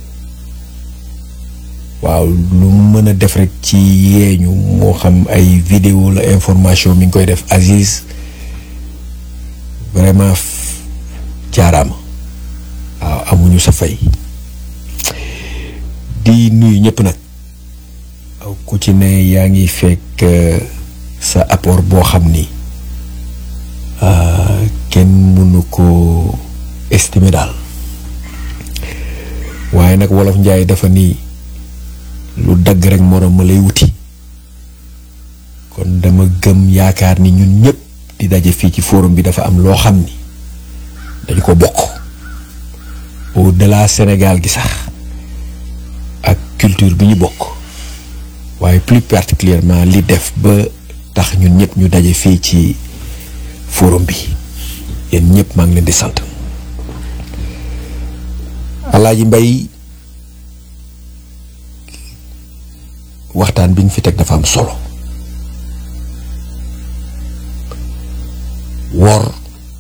Speaker 5: waaw lu mu mën a def rek ci yeeñu moo xam ay vidéo la information mi ngi koy def Aziz vraiment jaaraama waaw amuñu sa fay di nuyu ñëpp nag aw ku ci ne yaa ngi fekk sa apport boo xam ni kenn mënu ko estimer daal waaye nag wolof njaay dafa nii lu dagg rek moroom ma lay wuti kon dama gëm yaakaar ni ñun ñëpp di daje fii ci forum bi dafa am loo xam ni dañu ko bokk au delà Sénégal gi sax ak culture bi ñu bokk waaye plus particulièrement li def ba tax ñun ñëpp ñu daje fii ci forum bi yéen ñëpp maa ngi leen di sant Alaaji Mbay waxtaan bi ñu fi teg dafa am solo wor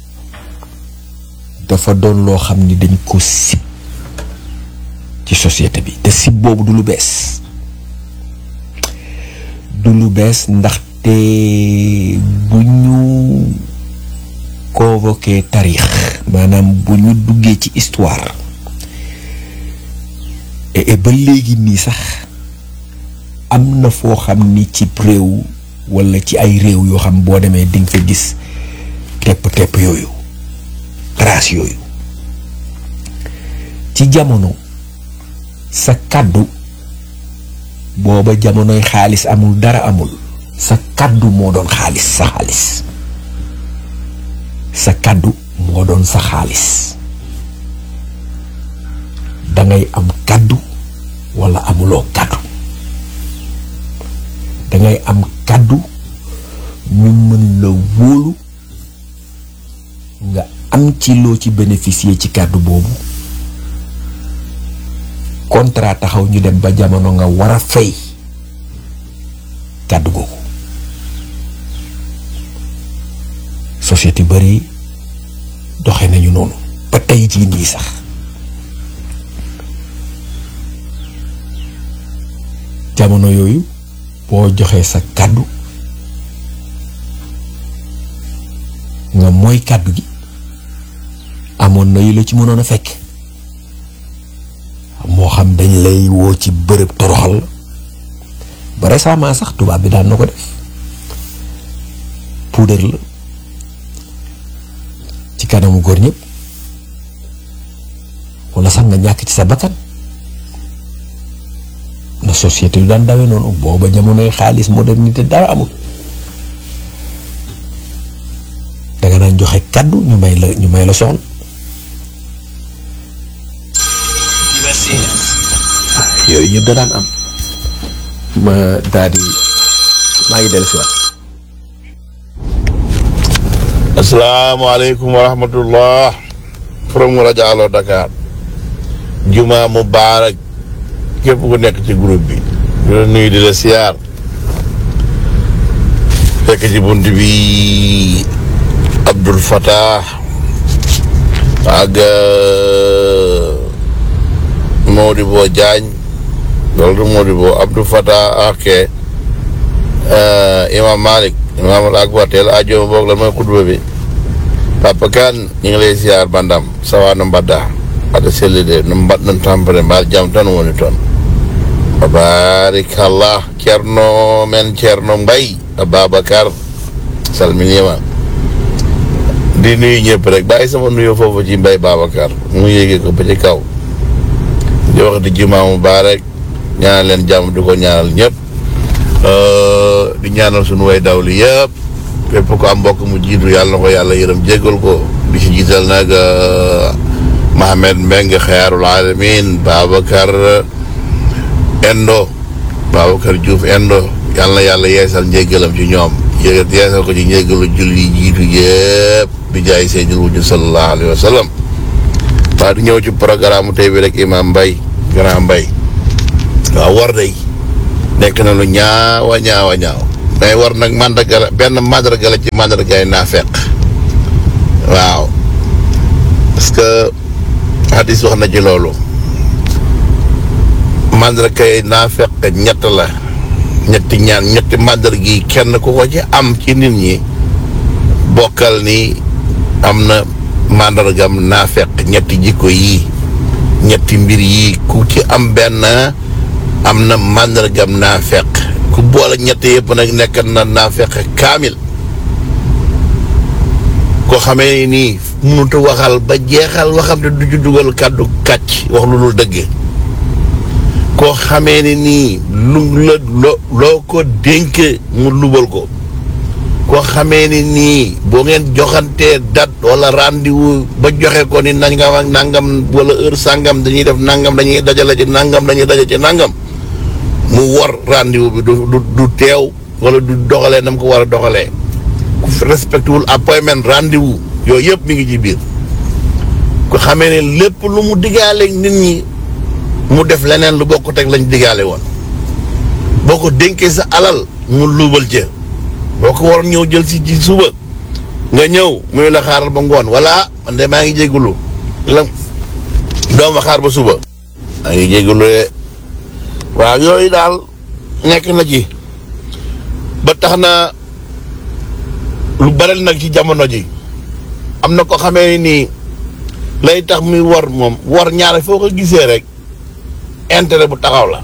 Speaker 5: dafa doon loo xam ni dañ ko sib ci société bi te sib boobu du lu bees du lu bees ndaxte bu ñu convoqué taarix maanaam bu ñu duggee ci histoire et ba léegi nii sax am na foo xam ni ci réew walla ci ay réew yoo xam boo demee di nga fa gis tepp-tepp yooyu trace yooyu ci jamono sa kàddu booba jamonoy xaalis amul dara amul sa kàddu moo doon xaalis sa xaalis sa kàddu moo doon sa xaalis dangay am kàddu walla amuloo kàddu dangay am kàddu ñu mën la wóolu nga am ci loo ci bénéficier ci kàddu boobu contrat taxaw ñu dem ba jamono nga war a fay kàddu googu société bari doxe nañu noonu ba tey jii nii sax jamono yooyu boo joxee sa kàddu nga mooy kàddu gi amoon na yu la ci mënoon a fekk moo xam dañ lay woo ci bërëb toroxal ba récemment sax tubaab bi daan na ko def puudar la ci kanamu góor ñëpp walla sax nga ñàkk ci sa bakkan na société yu daan dawee noonu booba jamonoy xaalis modernité dara amul danga naan joxe kàddu ñu may la ñu may la soxla yooyu yëpp da daan am ma daal di maa ngi dellu si waat
Speaker 6: asalaamaaleykum wa rahmatullah from rajo Allo Dakar juma mubaarak képp ku nekk ci groupe bi di la nuyu di la siyaar fekk ci bunt bi Abdul Fattah ak Modibo Diagne loolu du Modibo Abdul Fattah ak Imam Malik Imam al Akbar teel ajo boog lan mooy xutba bi Papa Kane ñu ngi lay siyaar bandam sawa no mbadda ata sellide no mbaɗɗon tampere mbaɗa jaam tan woni toon barikallah ceerno men ceerno mbay ababacar salminima di nuyu ñëpp rek bàyyi sama nuyoo foofu ci mbay babacar mu yéegee ko ba ci kaw di wax di jumaa mubarak ñaanal leen jàmm di ko ñaanal ñëpp di ñaanal suñu way dawli yëpp képp ko am mbokk mu jiitu yàlla na ko yàlla yërëm jéggal ko di si jiital nag Mohamed Mbengue xeyaarul alamin Babacar Endo Babacar Diouf Endo yàlla na yàlla yeesal njéggalam ci ñoom yé yeesal ko ci njéggalu julli jiitu yëpp bi jaay seydil wujud sallallahu alayhi wa sallam waa di ñëw ci programme tey bi rek imam Mbaye grand Mbaye waaw war day nekk na lu ñaawa ñaawa ñaaw day war nag mandarga la benn mandarga la ci mandargaay naa fekk waaw parce que hadis wax na ci loolu mandargaay naa fekk ñett la ñetti ñaan ñetti mandarga yi kenn ku ko ci am ci nit ñi bokkal ni am na mandargam naa fekk ñetti jikko yii ñetti mbir yii ku ci am benn am na mandargam naa fekk ku boole ñett yëpp nag nekk na naa fekk kaamil koo xamee nii mënut a waxal ba jeexal waxam te du ci dugal kàddu kàcc wax lu dul dëgg koo xamee ni nii lu la loo loo ko dénk mu lubal ko koo xamee ni nii boo ngeen joxantee date wala rendez-vous ba joxe ko ni nangam ak nangam wala heure sangam dañuy def nangam dañuy dajale ci nangam dañuy daje ci nangam mu war rendez-vous bi du du du teew wala du doxalee nam ko war a doxalee ku respecté wul appointment rendez-vous yooyu yëpp mi ngi ci biir ku xamee ne lépp lu mu diggaale nit ñi mu def leneen lu bokk teg lañ diggaale woon boo ko dénkee sa alal mu luubal ca boo ko waroon ñëw jël si ci suba nga ñëw muy la xaaral ba ngoon wala man de maa ngi jégalu la doom ma xaar ba suba maa ngi jégalu de waaw yooyu daal nekk na ci ba tax na lu bari nag ci jamono ji am na ko xamee nii lay tax muy war moom war ñaare foo ko gisee rek intérêt bu taxaw la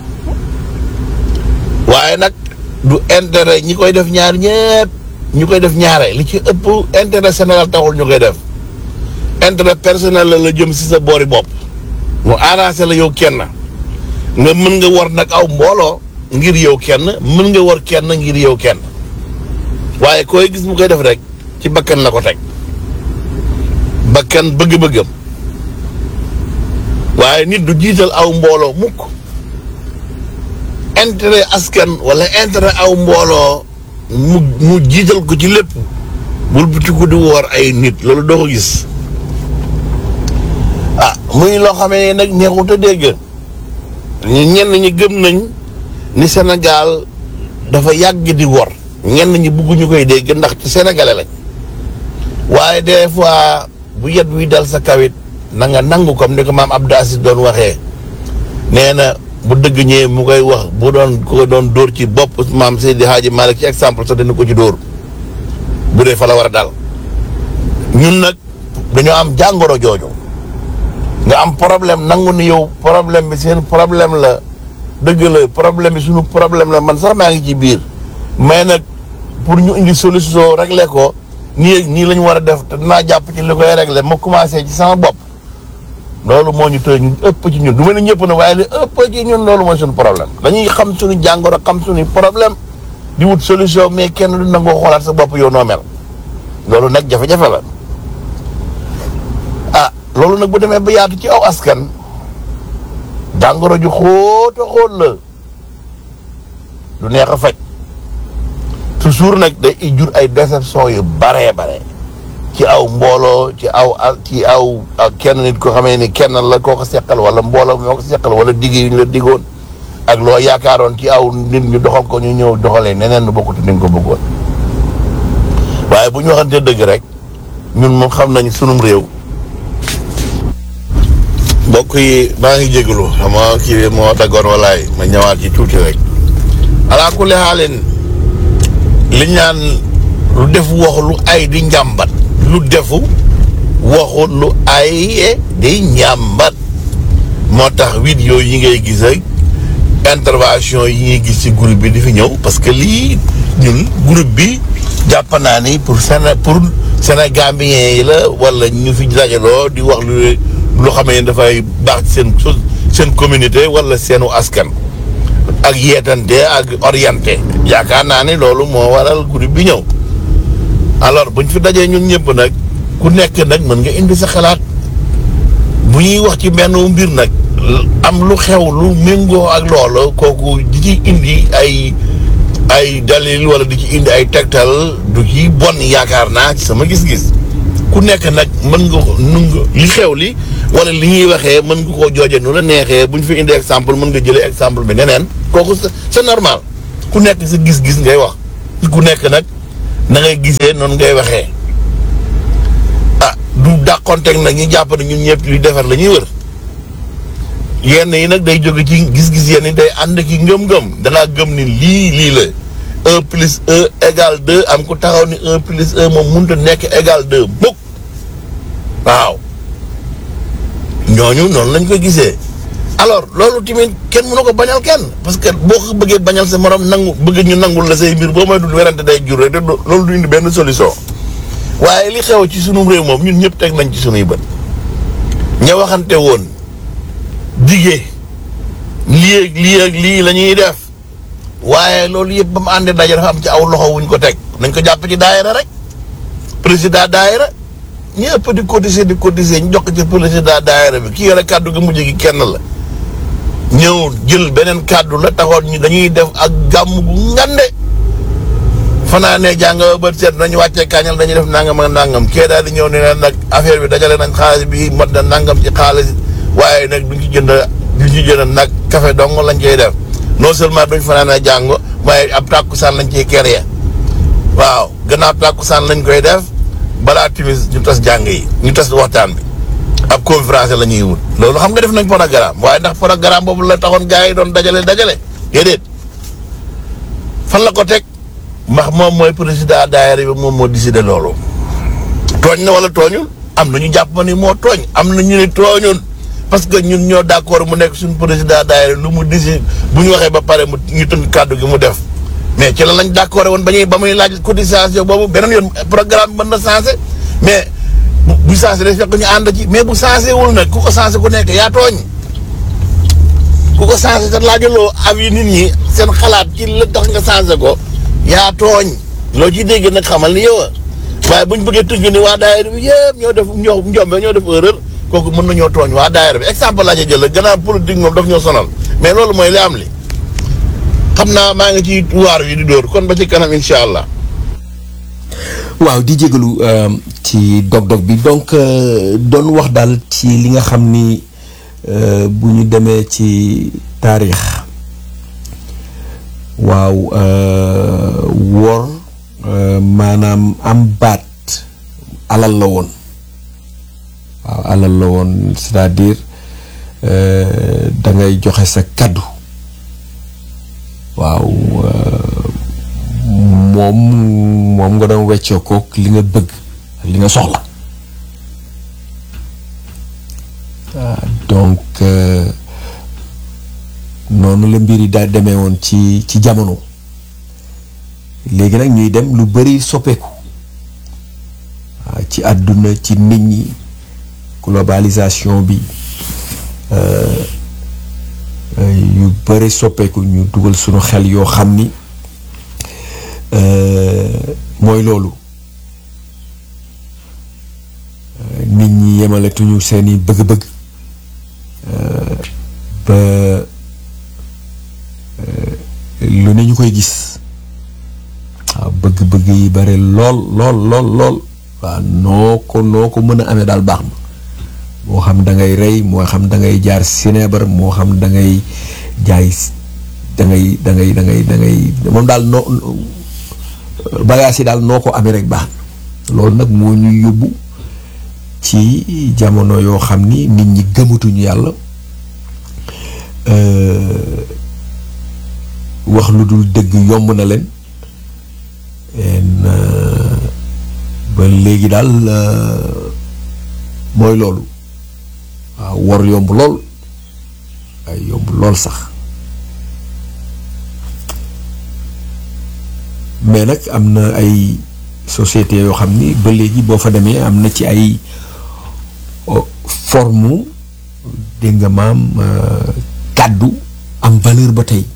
Speaker 6: waaye nag du intérêt ñi koy def ñaar ñëpp ñu koy def ñaare li ci ëpp intérêt Sénégal taxul ñu koy def intérêt personnel la la jëm si sa boori bopp mu arrangé la yow kenn nga mën nga war nag aw mbooloo ngir yow kenn mën nga war kenn ngir yow kenn waaye koy gis mu koy def rek ci bakkan la ko teg bakkan bëgg-bëggam waaye nit du jiital aw mbooloo mukk intérêt askan wala intérêt aw mbooloo mu mu jiital ko ci lépp bul butiku di woor ay nit loolu doo ko gis ah muy loo xamee nag neexut a dégg ñu ñenn ñi gëm nañ ni Sénégal dafa yàgg di wor ñenn ñi bugg ñu koy dégg ndax ci sénégalais lañ waaye des fois bu yet wi dal sa kawit na nga nangu comme ni ko maam Abdou Aziz doon waxee nee na bu dëgg ñëwee mu koy wax bu doon ko doon dóor ci bopp maam Seydi Hadji Malick ci exemple sax dina ko ci dóor bu dee fa la war a dal ñun nag dañoo am jàngoro jooju nga am problème nangu ni yow problème bi seen problème la dëgg la problème bi suñu problème la man sax maa ngi ci biir mais nag pour ñu indi solution réglé ko nii nii la ñu war a def te dinaa jàpp ci li koy réglé ma commencé ci sama bopp loolu moo ñu tëj ñu ëpp ci ñun du ma ne ñëpp na waaye li ëpp ci ñun loolu mooy suñu problème dañuy xam suñu jàngoro xam suñu problème di wut solution mais kenn du nangoo xoolaat sa bopp yow noo mel loolu nag jafe-jafe la ah loolu nag bu demee ba yaatu ci aw askan jàngoro ju xóota xóot la du neex a faj toujours nag day jur ay déception yu baree bare ci aw mbooloo ci aw ci aw kenn nit ko xamee ni kenn la koo ko seqal wala mbooloo moo ko seqal wala digg yu ñu la diggoon ak loo yaakaaroon ci aw nit ñu doxal ko ñu ñëw doxalee neneen nu bokkut ni nga ko bëggoon waaye bu ñu waxantee dëgg rek ñun moom xam nañ sunum réew mbokk yi maa ngi jégalu xam nga kii moo daggoon walaay ma ñëwaat ci tuuti rek alaa kulli xaalin li ñaan lu def waxu lu ay di njàmbat lu defu waxu lu ay di njàmbat moo tax vidéo yi ngay gis ak intervention yi ngay gis ci groupe bi di fi ñëw parce que lii ñun groupe bi jàpp naa ni pour Séné pour Sénégambien yi la wala ñu fi dajaloo di wax lu lu xamee ne dafay baax ci seen seen communauté wala seenu askan ak yeetante ak orienté yaakaar naa ne loolu moo waral groupe bi ñëw alors buñ fi dajee ñun ñëpp nag ku nekk nag mën nga indi sa xalaat bu ñuy wax ci benn mbir nag am lu xew lu méngoo ak loolu kooku di ci indi ay ay dalil wala di ci indi ay tegtal du ci bon yaakaar naa ci sama gis-gis ku ku nekk nag mën nga ko nu nga li xew li wala li ñuy waxee mën nga koo jooje nu la neexee bu ñu fi indi exemple mën nga jëlee exemple bi neneen kooku c'est c'est normal ku nekk sa gis-gis ngay wax ku nekk nag na ngay gisee noonu ngay waxee ah du dàqonteeg nag ñu jàpp ne ñun ñëpp luy defar la ñuy wër yenn yi nag day jóge ci gis-gis yenn yi day ànd ki ngëm-ngëm dangaa gëm ni lii lii la un plus un égal deux am ku taxaw ni un plus un moom mënut a nekk égal deux mukk waaw ñooñu noonu lañ ko gisee alors loolu tamit kenn mënu ko bañal kenn parce que boo ko bëggee bañal sa morom nangu bëgg ñu nangul la say mbir boo may dul werante day jur rek te du- loolu du indi benn solution waaye li xew ci sunu réew moom ñun ñëpp teg nañ ci sunuy bët ña waxante woon digee lii ak lii ak lii la ñuy def waaye loolu yëpp ba mu àndee daje dafa am ci aw loxo wuñ ko teg nañ ko jàpp ci daayira rek président daayira ñi ëpp di cotiser di cotiser ñu jox ko ci président daayira bi ki yore kàddu gi mujj gi kenn la ñëw jël beneen kàddu la taxoon ñu dañuy def ak gàmm gu ngande fanaa ne jàng ba bët seet nañu wàccee kañal dañuy def nangam ak nangam kee daal di ñëw ne leen nag affaire bi dajale nañ xaalis bi mat na nangam ci xaalis waaye nag duñ ci jënd duñ ci jënd nag café dong lañ koy def non seulement duñ fanaan a jàng waaye ab tàkkusaan lañ ciy kere waaw gannaaw tàkkusaan lañ koy def balaa timis ñu tas jàng yi ñu tas waxtaan bi ab conférence la ñuy wut loolu xam nga def nañ programme waaye ndax programme boobu la taxoon gars yi doon dajale dajale déedéet fan la ko teg ndax moom mooy président daayira bi moom moo décidé loolu tooñ na wala tooñul am na ñu jàpp ma ni moo tooñ am na ñu ne tooñul parce que ñun ñoo d'accord mu nekk suñu président daayira lu mu décidé bu ñu waxee ba pare mu ñu tënk kàddu gi mu def mais ci la lañ d'accord woon ba ñuy ba muy laaj cotisation boobu beneen yoon programme bi mën na changé mais bu bu changé day fekk ñu ànd ci mais bu changé wul nag ku ko changé ku nekk yaa tooñ ku ko changé te laajaloo avis nit ñi seen xalaat ci la tax nga changé ko yaa tooñ loo ci dégg nag xamal ni yow a waaye buñ bëggee tënk ni waa daayira bi yëpp ñoo def ñoo njombe ñoo def erreur kooku mën nañoo tooñ waa daayira bi exemple laa ca jël la gannaaw politique moom daf ñoo sonal mais loolu mooy li am li xam naa maa ngi ci waar wi di dóor kon ba ci kanam incha allah.
Speaker 5: waaw di jégalu euh, ci dog-dog bi donc euh, doon wax daal ci li nga xam ni euh, bu ñu demee ci taarix waaw euh, wor euh, maanaam am baat alal la woon waaw alal la woon c'est-à-dire euh, da ngay joxe sa kaddu waaw euh, moom moom nga doon weccoo kook li nga bëgg ak li nga soxla ah, donc euh, noonu la mbir yi daa demee woon ci ci jamono léegi nag ñuy dem lu bari soppeeku waaw ci àdduna ci nit ñi globalisation bi euh, euh, yu bari soppeeku ñu dugal sunu xel yoo xam ni Euh, mooy loolu Euh, nit ñi yemaletuñu seeni bëgg-bëgg euh, ba euh, lu ne ñu koy gis waaw bëgg-bëgg yi bare lool lool lool lool waaw noo ko noo ko mën a amee daal baax na moo xam da ngay rey moo xam da ngay jaar sineebar moo xam da ngay jaay da ngay da ngay da ngay da ngay moom daal noo bagages yi daal noo ko amee rek baax na loolu nag moo ñuy yóbbu ci jamono yoo xam ni nit ñi gëmatuñu yàlla euh, wax lu dul dëgg yomb na leen en euh, ba léegi daal euh, mooy loolu waaw wor yomb lool ay yomb lool sax mais nag am na ay société yoo xam ni ba léegi boo fa demee am na ci ay oh, forme dégg nga maam euh, kàddu am valeur ba tey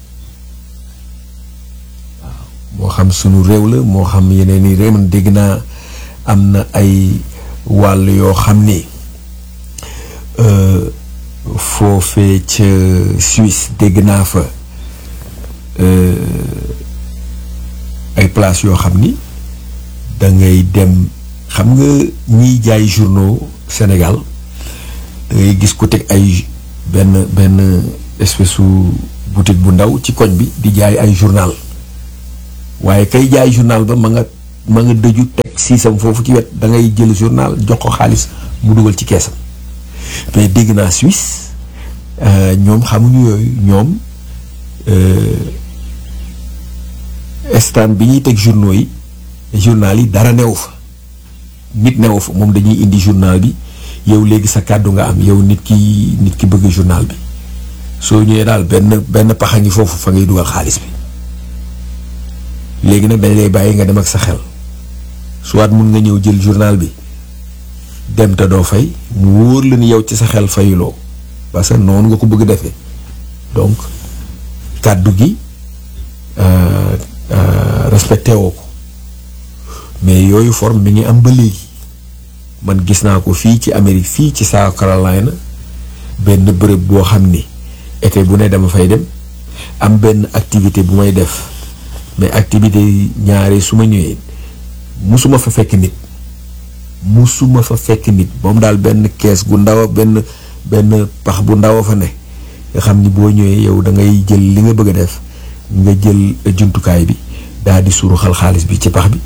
Speaker 5: waaw moo xam sunu réew la moo xam yeneen i réew man dégg naa am na ay wàll yoo xam ni euh, foofee ca Suisse dégg naa fa euh, ay place yoo xam ni da ngay dem xam nga ñiy jaay journaux Sénégal da ngay gis ku teg ay benn benn espèce su boutique bu ndaw ci koñ bi di jaay ay journal waaye kay jaay journal ba ma nga ma nga dëju teg siisam foofu ci wet da ngay jël journal jox ko xaalis mu dugal ci keesam mais dégg naa Suisse ñoom xamuñu yooyu ñoom stand bi ñuy teg journaux yi journal yi dara newu fa nit newu fa moom dañuy indi journal bi yow léegi sa kàddu nga am yow nit ki nit ki bëgg journal bi soo ñëwee daal benn benn paxa ngi foofu fa ngay dugal xaalis bi léegi nag dañ lay bàyyi nga dem ak sa xel soit mun nga ñëw jël journal bi dem te doo fay mu wóor la ni yow ci sa xel fayuloo parce que noonu nga ko bëgg defee donc kàddu gi respecté woo ko mais yooyu forme mi ngi am ba léegi man gis naa ko fii ci Amérique fii ci South Carolina benn bërëb boo xam ni été bu ne dama fay dem am benn activité bu may def mais activité ñaare su ma ñëwee musuma fa fekk nit musuma fa fekk nit moom daal benn kees gu ndaw benn benn pax bu ndaw fa ne nga xam ni boo ñëwee yow da ngay jël li nga bëgg a def nga jël jumtukaay bi daal di suru xal xaalis bi ci pax bi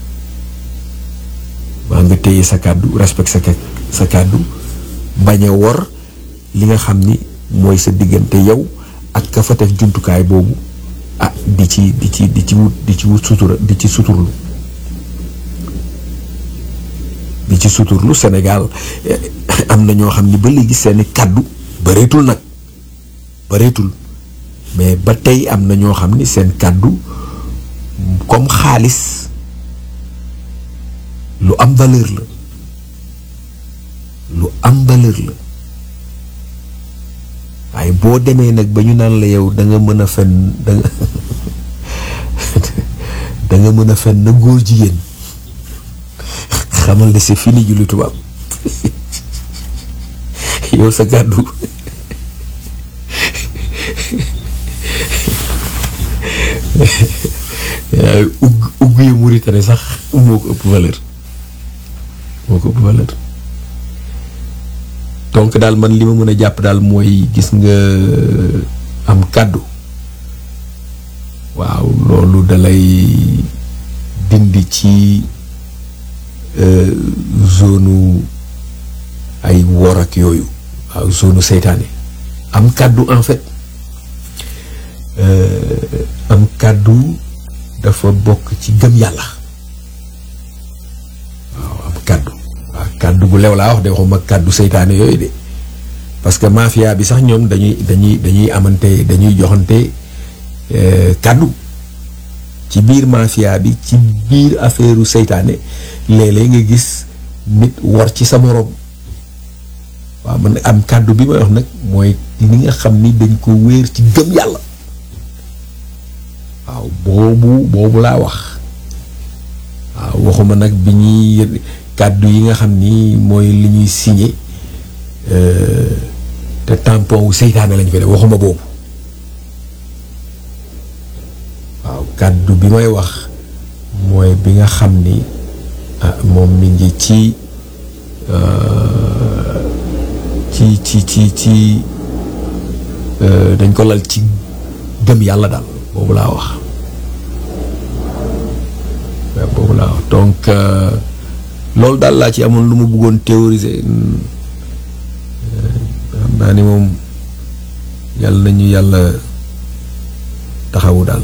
Speaker 5: waa nga téye sa kàddu respect sa sa kàddu bañ a wor li nga xam ni mooy sa diggante yow ak ka fa def jumtukaay boobu ah di ci di ci di ci wut di ci wut sutura di ci suturlu di ci suturlu Sénégal am na ñoo xam ni ba léegi seeni kàddu bareetul nag bareetul mais ba tey am na ñoo xam ni seen kàddu comme xaalis lu am valeur la lu am valeur la waaye boo demee nag ba ñu naan la yow da nga mën a fen da nga da nga mën a fen na góor jigéen xamal ne c'est fini julli tubaab yow sa kàddu ugg ugg yi Mauritanie sax moo ko ëpp valeur moo ko ëpp valeur donc daal man li ma mën a jàpp daal mooy gis nga am kàddu waaw loolu dalay dindi ci zone ay wor ak yooyu waaw zone seytaane am kàddu en fait am kàddu dafa bokk ci gëm yàlla waaw am kàddu waaw kàddu gu lew laa wax de waxuma kàddu seytaane yooyu de parce que mafia bi sax ñoom dañuy dañuy dañuy amante dañuy joxante kàddu ci biir mafia bi ci biir affaireu seytaane léeg-léeg nga gis nit war ci sa moroom waaw man am kàddu bi may wax nag mooy li nga xam ni dañ ko wéer ci gëm yàlla waaw boobu boobu laa wax waaw waxuma nag bi ñuy kàddu yi nga xam ni mooy li ñuy signé te tampon wu seytaane lañ fa def waxuma boobu waaw kàddu bi may wax mooy bi nga xam ni ah moom mi ngi ci ci ci ci ci dañ ko lal ci gëm yàlla daal boobu laa wax waaw boobu laa wax donc loolu daal laa ci amoon lu mu bëggoon théoriser xam naa ni moom yàlla nañu yàlla taxawu daal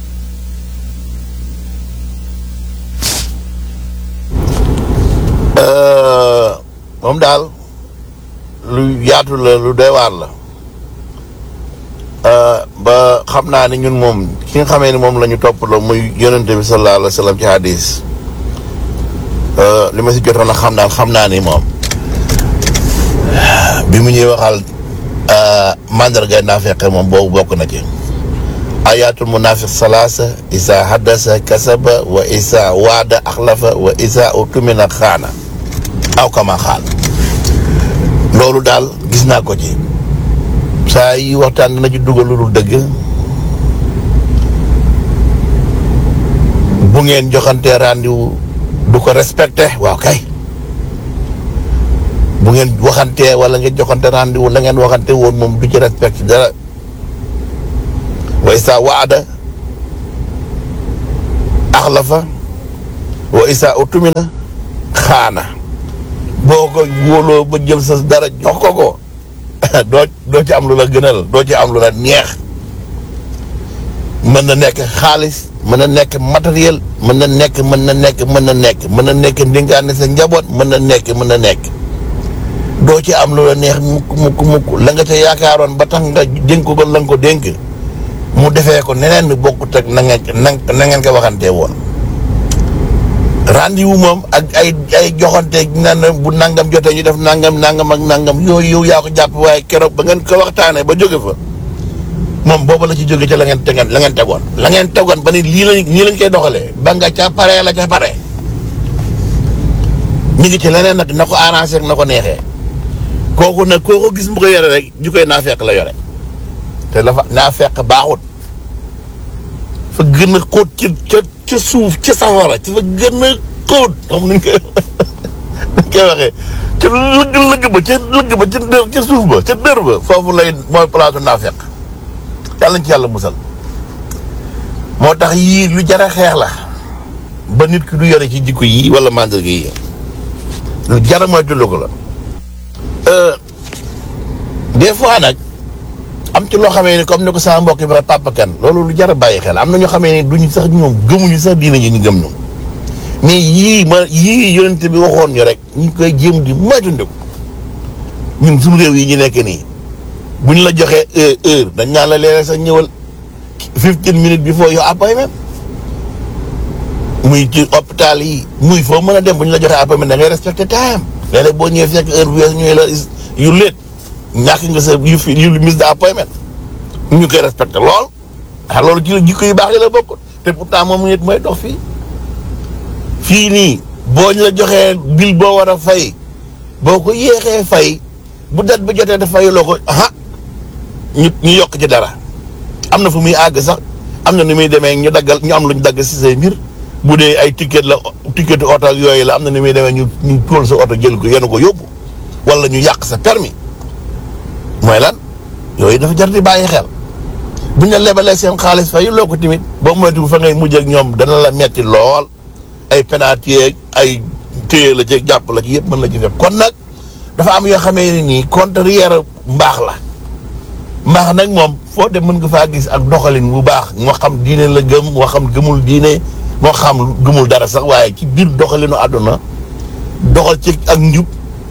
Speaker 6: moom daal lu yaatu la lu doy waar la ba xam naa ni ñun moom ki nga xamee ni moom la ñu toppaloo muy yonente bi sallallahu alayhi wa sallam ci hadis li ma si jotoon a xam daal xam naa ni moom bi mu ñuy waxal mandargay naafeqe moom boobu bokk na ci ayatul munafiq salaasa isa haddasa kasaba wa isa waada axlafa wa isa utumina xaana aw kama xaal loolu daal gis naa ko ci saa yi waxtaan dina ci dugal lu dul dëgg bu ngeen joxantee rendez-vous du ko respecté waaw kay bu ngeen waxantee wala ngeen joxante rendez-vous la ngeen waxante woon moom du ci respecté dara wa isa waada axlafa wa isa utumina xaana boo ko wóoloo ba jël sa dara jox ko ko doo doo ci am lu la gënal doo ci am lu la neex mën na nekk xaalis mën na nekk matériel mën na nekk mën na nekk mën na nekk mën na nekk ndingaane sa njaboot mën na nekk mën na nekk doo ci am lu la neex mukk mukk mukk la nga ca yaakaaroon ba tax nga dénk ko la nga ko dénk mu defee ko neneen ni bokkut ak na ngeen na ngeen ko waxantee woon rendez-vous moom ak ay ay joxante nan bu nangam jotee ñu def nangam nangam ak nangam yooyu yow yaa ko jàpp waaye keroog ba ngeen ko waxtaanee ba jóge fa moom boobu la ci jóge ca la ngeen tegoon la ngeen tegoon la ngeen tegoon ba ni lii lañ nii lañ koy doxalee ba nga ca pare la ca pare ñu ngi ci leneen nag na ko arrangé ak na ko neexee kooku nag koo ko gis mu ko yore rek ju koy naa fekk la yore te dafa naa fekk baaxut fa gën a xóot ci ca ca suuf ca safara ci fa gën a xóot xam nuñ koy nuñ koy waxee ca lëgg lëgg ba ca lëgg ba ca dër ca suuf ba ca dër ba foofu lay mooy place naa fekk yàlla nañ ci yàlla musal moo tax yii lu jar a xeex la ba nit ki du yore ci jikko yii wala mandarga yi lu jar a moytu ko la des fois nag am ci loo xamee ni comme ni ko sama mbokk yi ba Papa Kane loolu lu jar a bàyyi xel am na ñoo xamee ni duñu sax ñoom gëmuñu sax diina ñu ñu gëm ñoom mais yii ma yii yonente bi waxoon ñu rek ñu koy jéem di moytandiku ñun suñu réew yi ñu nekk nii bu ñu la joxee heure heure dañ naan la léeg sax ñëwal fifteen minutes before your appointment muy ci hôpital yi muy foo mën a dem bu ñu la joxee appointment da ngay respecté time léeg-léeg boo ñëwee fekk heure bu wees ñëwee la yu léet ñàkk nga sa yu fi yu miss de appointment ñu koy respecté lool ah loolu ci la jikko yu baax yi la bokk te pourtant moom nit mooy dox fii fii nii boo ñu la joxee bil boo war a fay boo ko yéexee fay bu dat bi jotee dafay loo ko ah ñu ñu yokk ci dara am na fu muy àgg sax am na ni muy demee ñu daggal ñu am lu ñu dagg si say mbir bu dee ay ticket la ticket oto ak yooyu la am na ni muy demee ñu ñu tóol sa oto jël ko yenu ko yóbbu wala ñu yàq sa permis mooy lan yooyu dafa jar di bàyyi xel bu ñu la lebalee seen xaalis fay loo ko tamit boo moytu fa ngay mujj ak ñoom dana la metti lool ay penalty ak ay téye la ci jàpp la ci yëpp mën la ci fekk kon nag dafa am yoo xamee ni nii contraire mbaax la mbaax nag moom foo dem mën nga faa gis ak doxalin bu baax moo xam diine la gëm moo xam gëmul diine moo xam gëmul dara sax waaye ci biir doxalinu àdduna doxal ci ak njub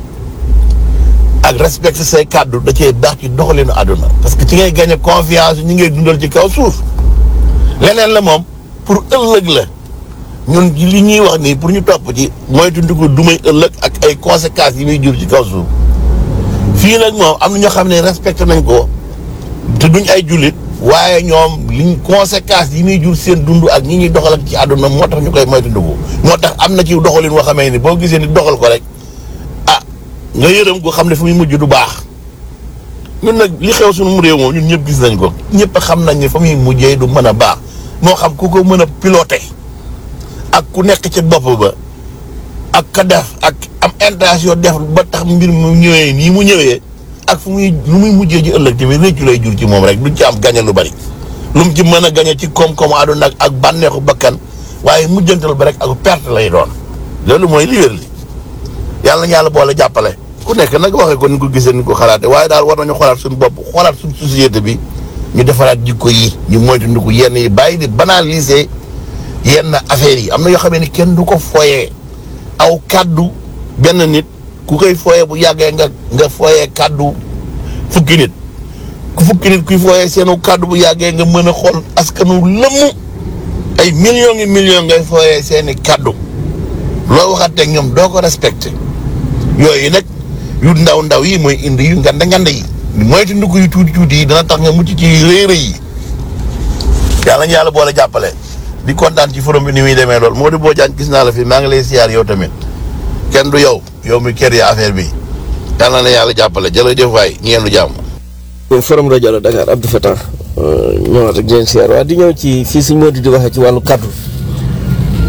Speaker 6: ak respecter say kàddu da cee baax ci doxalinu àdduna parce que ci ngay gagné confiance ñi ngay dundal ci kaw suuf leneen la moom pour ëllëg la ñun li ñuy wax nii pour ñu topp ci mooy dund ko du may ëllëg ak ay conséquences yi muy jur ci kaw suuf fii nag moom am na ñoo xam ne respecté nañ ko te duñ ay jullit waaye ñoom liñ conséquences yi muy jur seen dund ak ñi ñuy doxal ak ci àdduna moo tax ñu koy moytandiku moo tax am na ci doxalin woo xamee ni boo gisee ni doxal ko rek ah nga yërëm ko xam ne fu muy mujj du baax ñun nag li xew suñu réew moom ñun ñëpp gis nañ ko ñëpp xam nañ ne fa muy mujjee du mën a baax moo xam ku ko mën a piloté ak ku nekk ci bopp ba ak ka def ak am intention def ba tax mbir mu ñëwee nii mu ñëwee ak fu muy lu muy mujjee ji ëllëg tamit réccu lay jur ci moom rek duñ ci am gañe lu bari lu mu ci mën a gañe ci koom-koomu àdduna ak ak bànneexu bakkan waaye mujjantal ba rek ak perte lay doon loolu mooy li wér li yàlla na yàlla boole jàppale ku nekk nag waxee ko ni ko gisee ni ko xalaate waaye daal war nañu xoolaat suñu bopp xoolaat suñu société bi ñu defaraat jikko yi ñu moytandiku yenn yi bàyyi di banaliser yenn affaires yi am na yoo xamee ni kenn du ko foyee aw kàddu benn nit ku koy foyee bu yàggee nga nga foyee kàddu fukki nit ku fukki nit kuy foyee seenu kàddu bu yàggee nga mën a xool askanu lëmm ay millions ngi millions ngay foyee seeni kàddu loo waxateeg ñoom doo ko respecté yooyu nag yu ndaw ndaw yi mooy indi yu nganda nganda yi moytu ndugg yu tuuti tuuti yi dana tax nga mucc ci rëy rëy yi yàlla ñu yàlla boole jàppale di kontaan ci forum bi ni muy demee lool moo di boo jaan gis naa la fi maa ngi lay siyaar yow tamit kenn du yow yow mi kër ya affaire bi yàlla na yàlla jàppale jërëjëf waay ñeenu jàmm
Speaker 3: forum rajo la Dakar Abdou Fatah ñëwaat ak leen siyaar waa di ñëw ci fii suñ moo di di waxee ci wàllu kaddu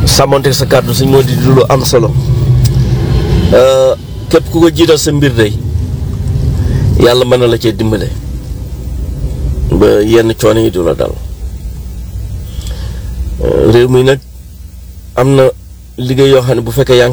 Speaker 3: sàmmonte sa kàddu suñ moo di du lu am solo Euh, képp ku ko jiital sa mbir day yàlla mën na la cee dimbale ba yenn coono yi du la dal Euh, réew mi nag am na liggéey yoo xam ne bu fekkee yaa ngi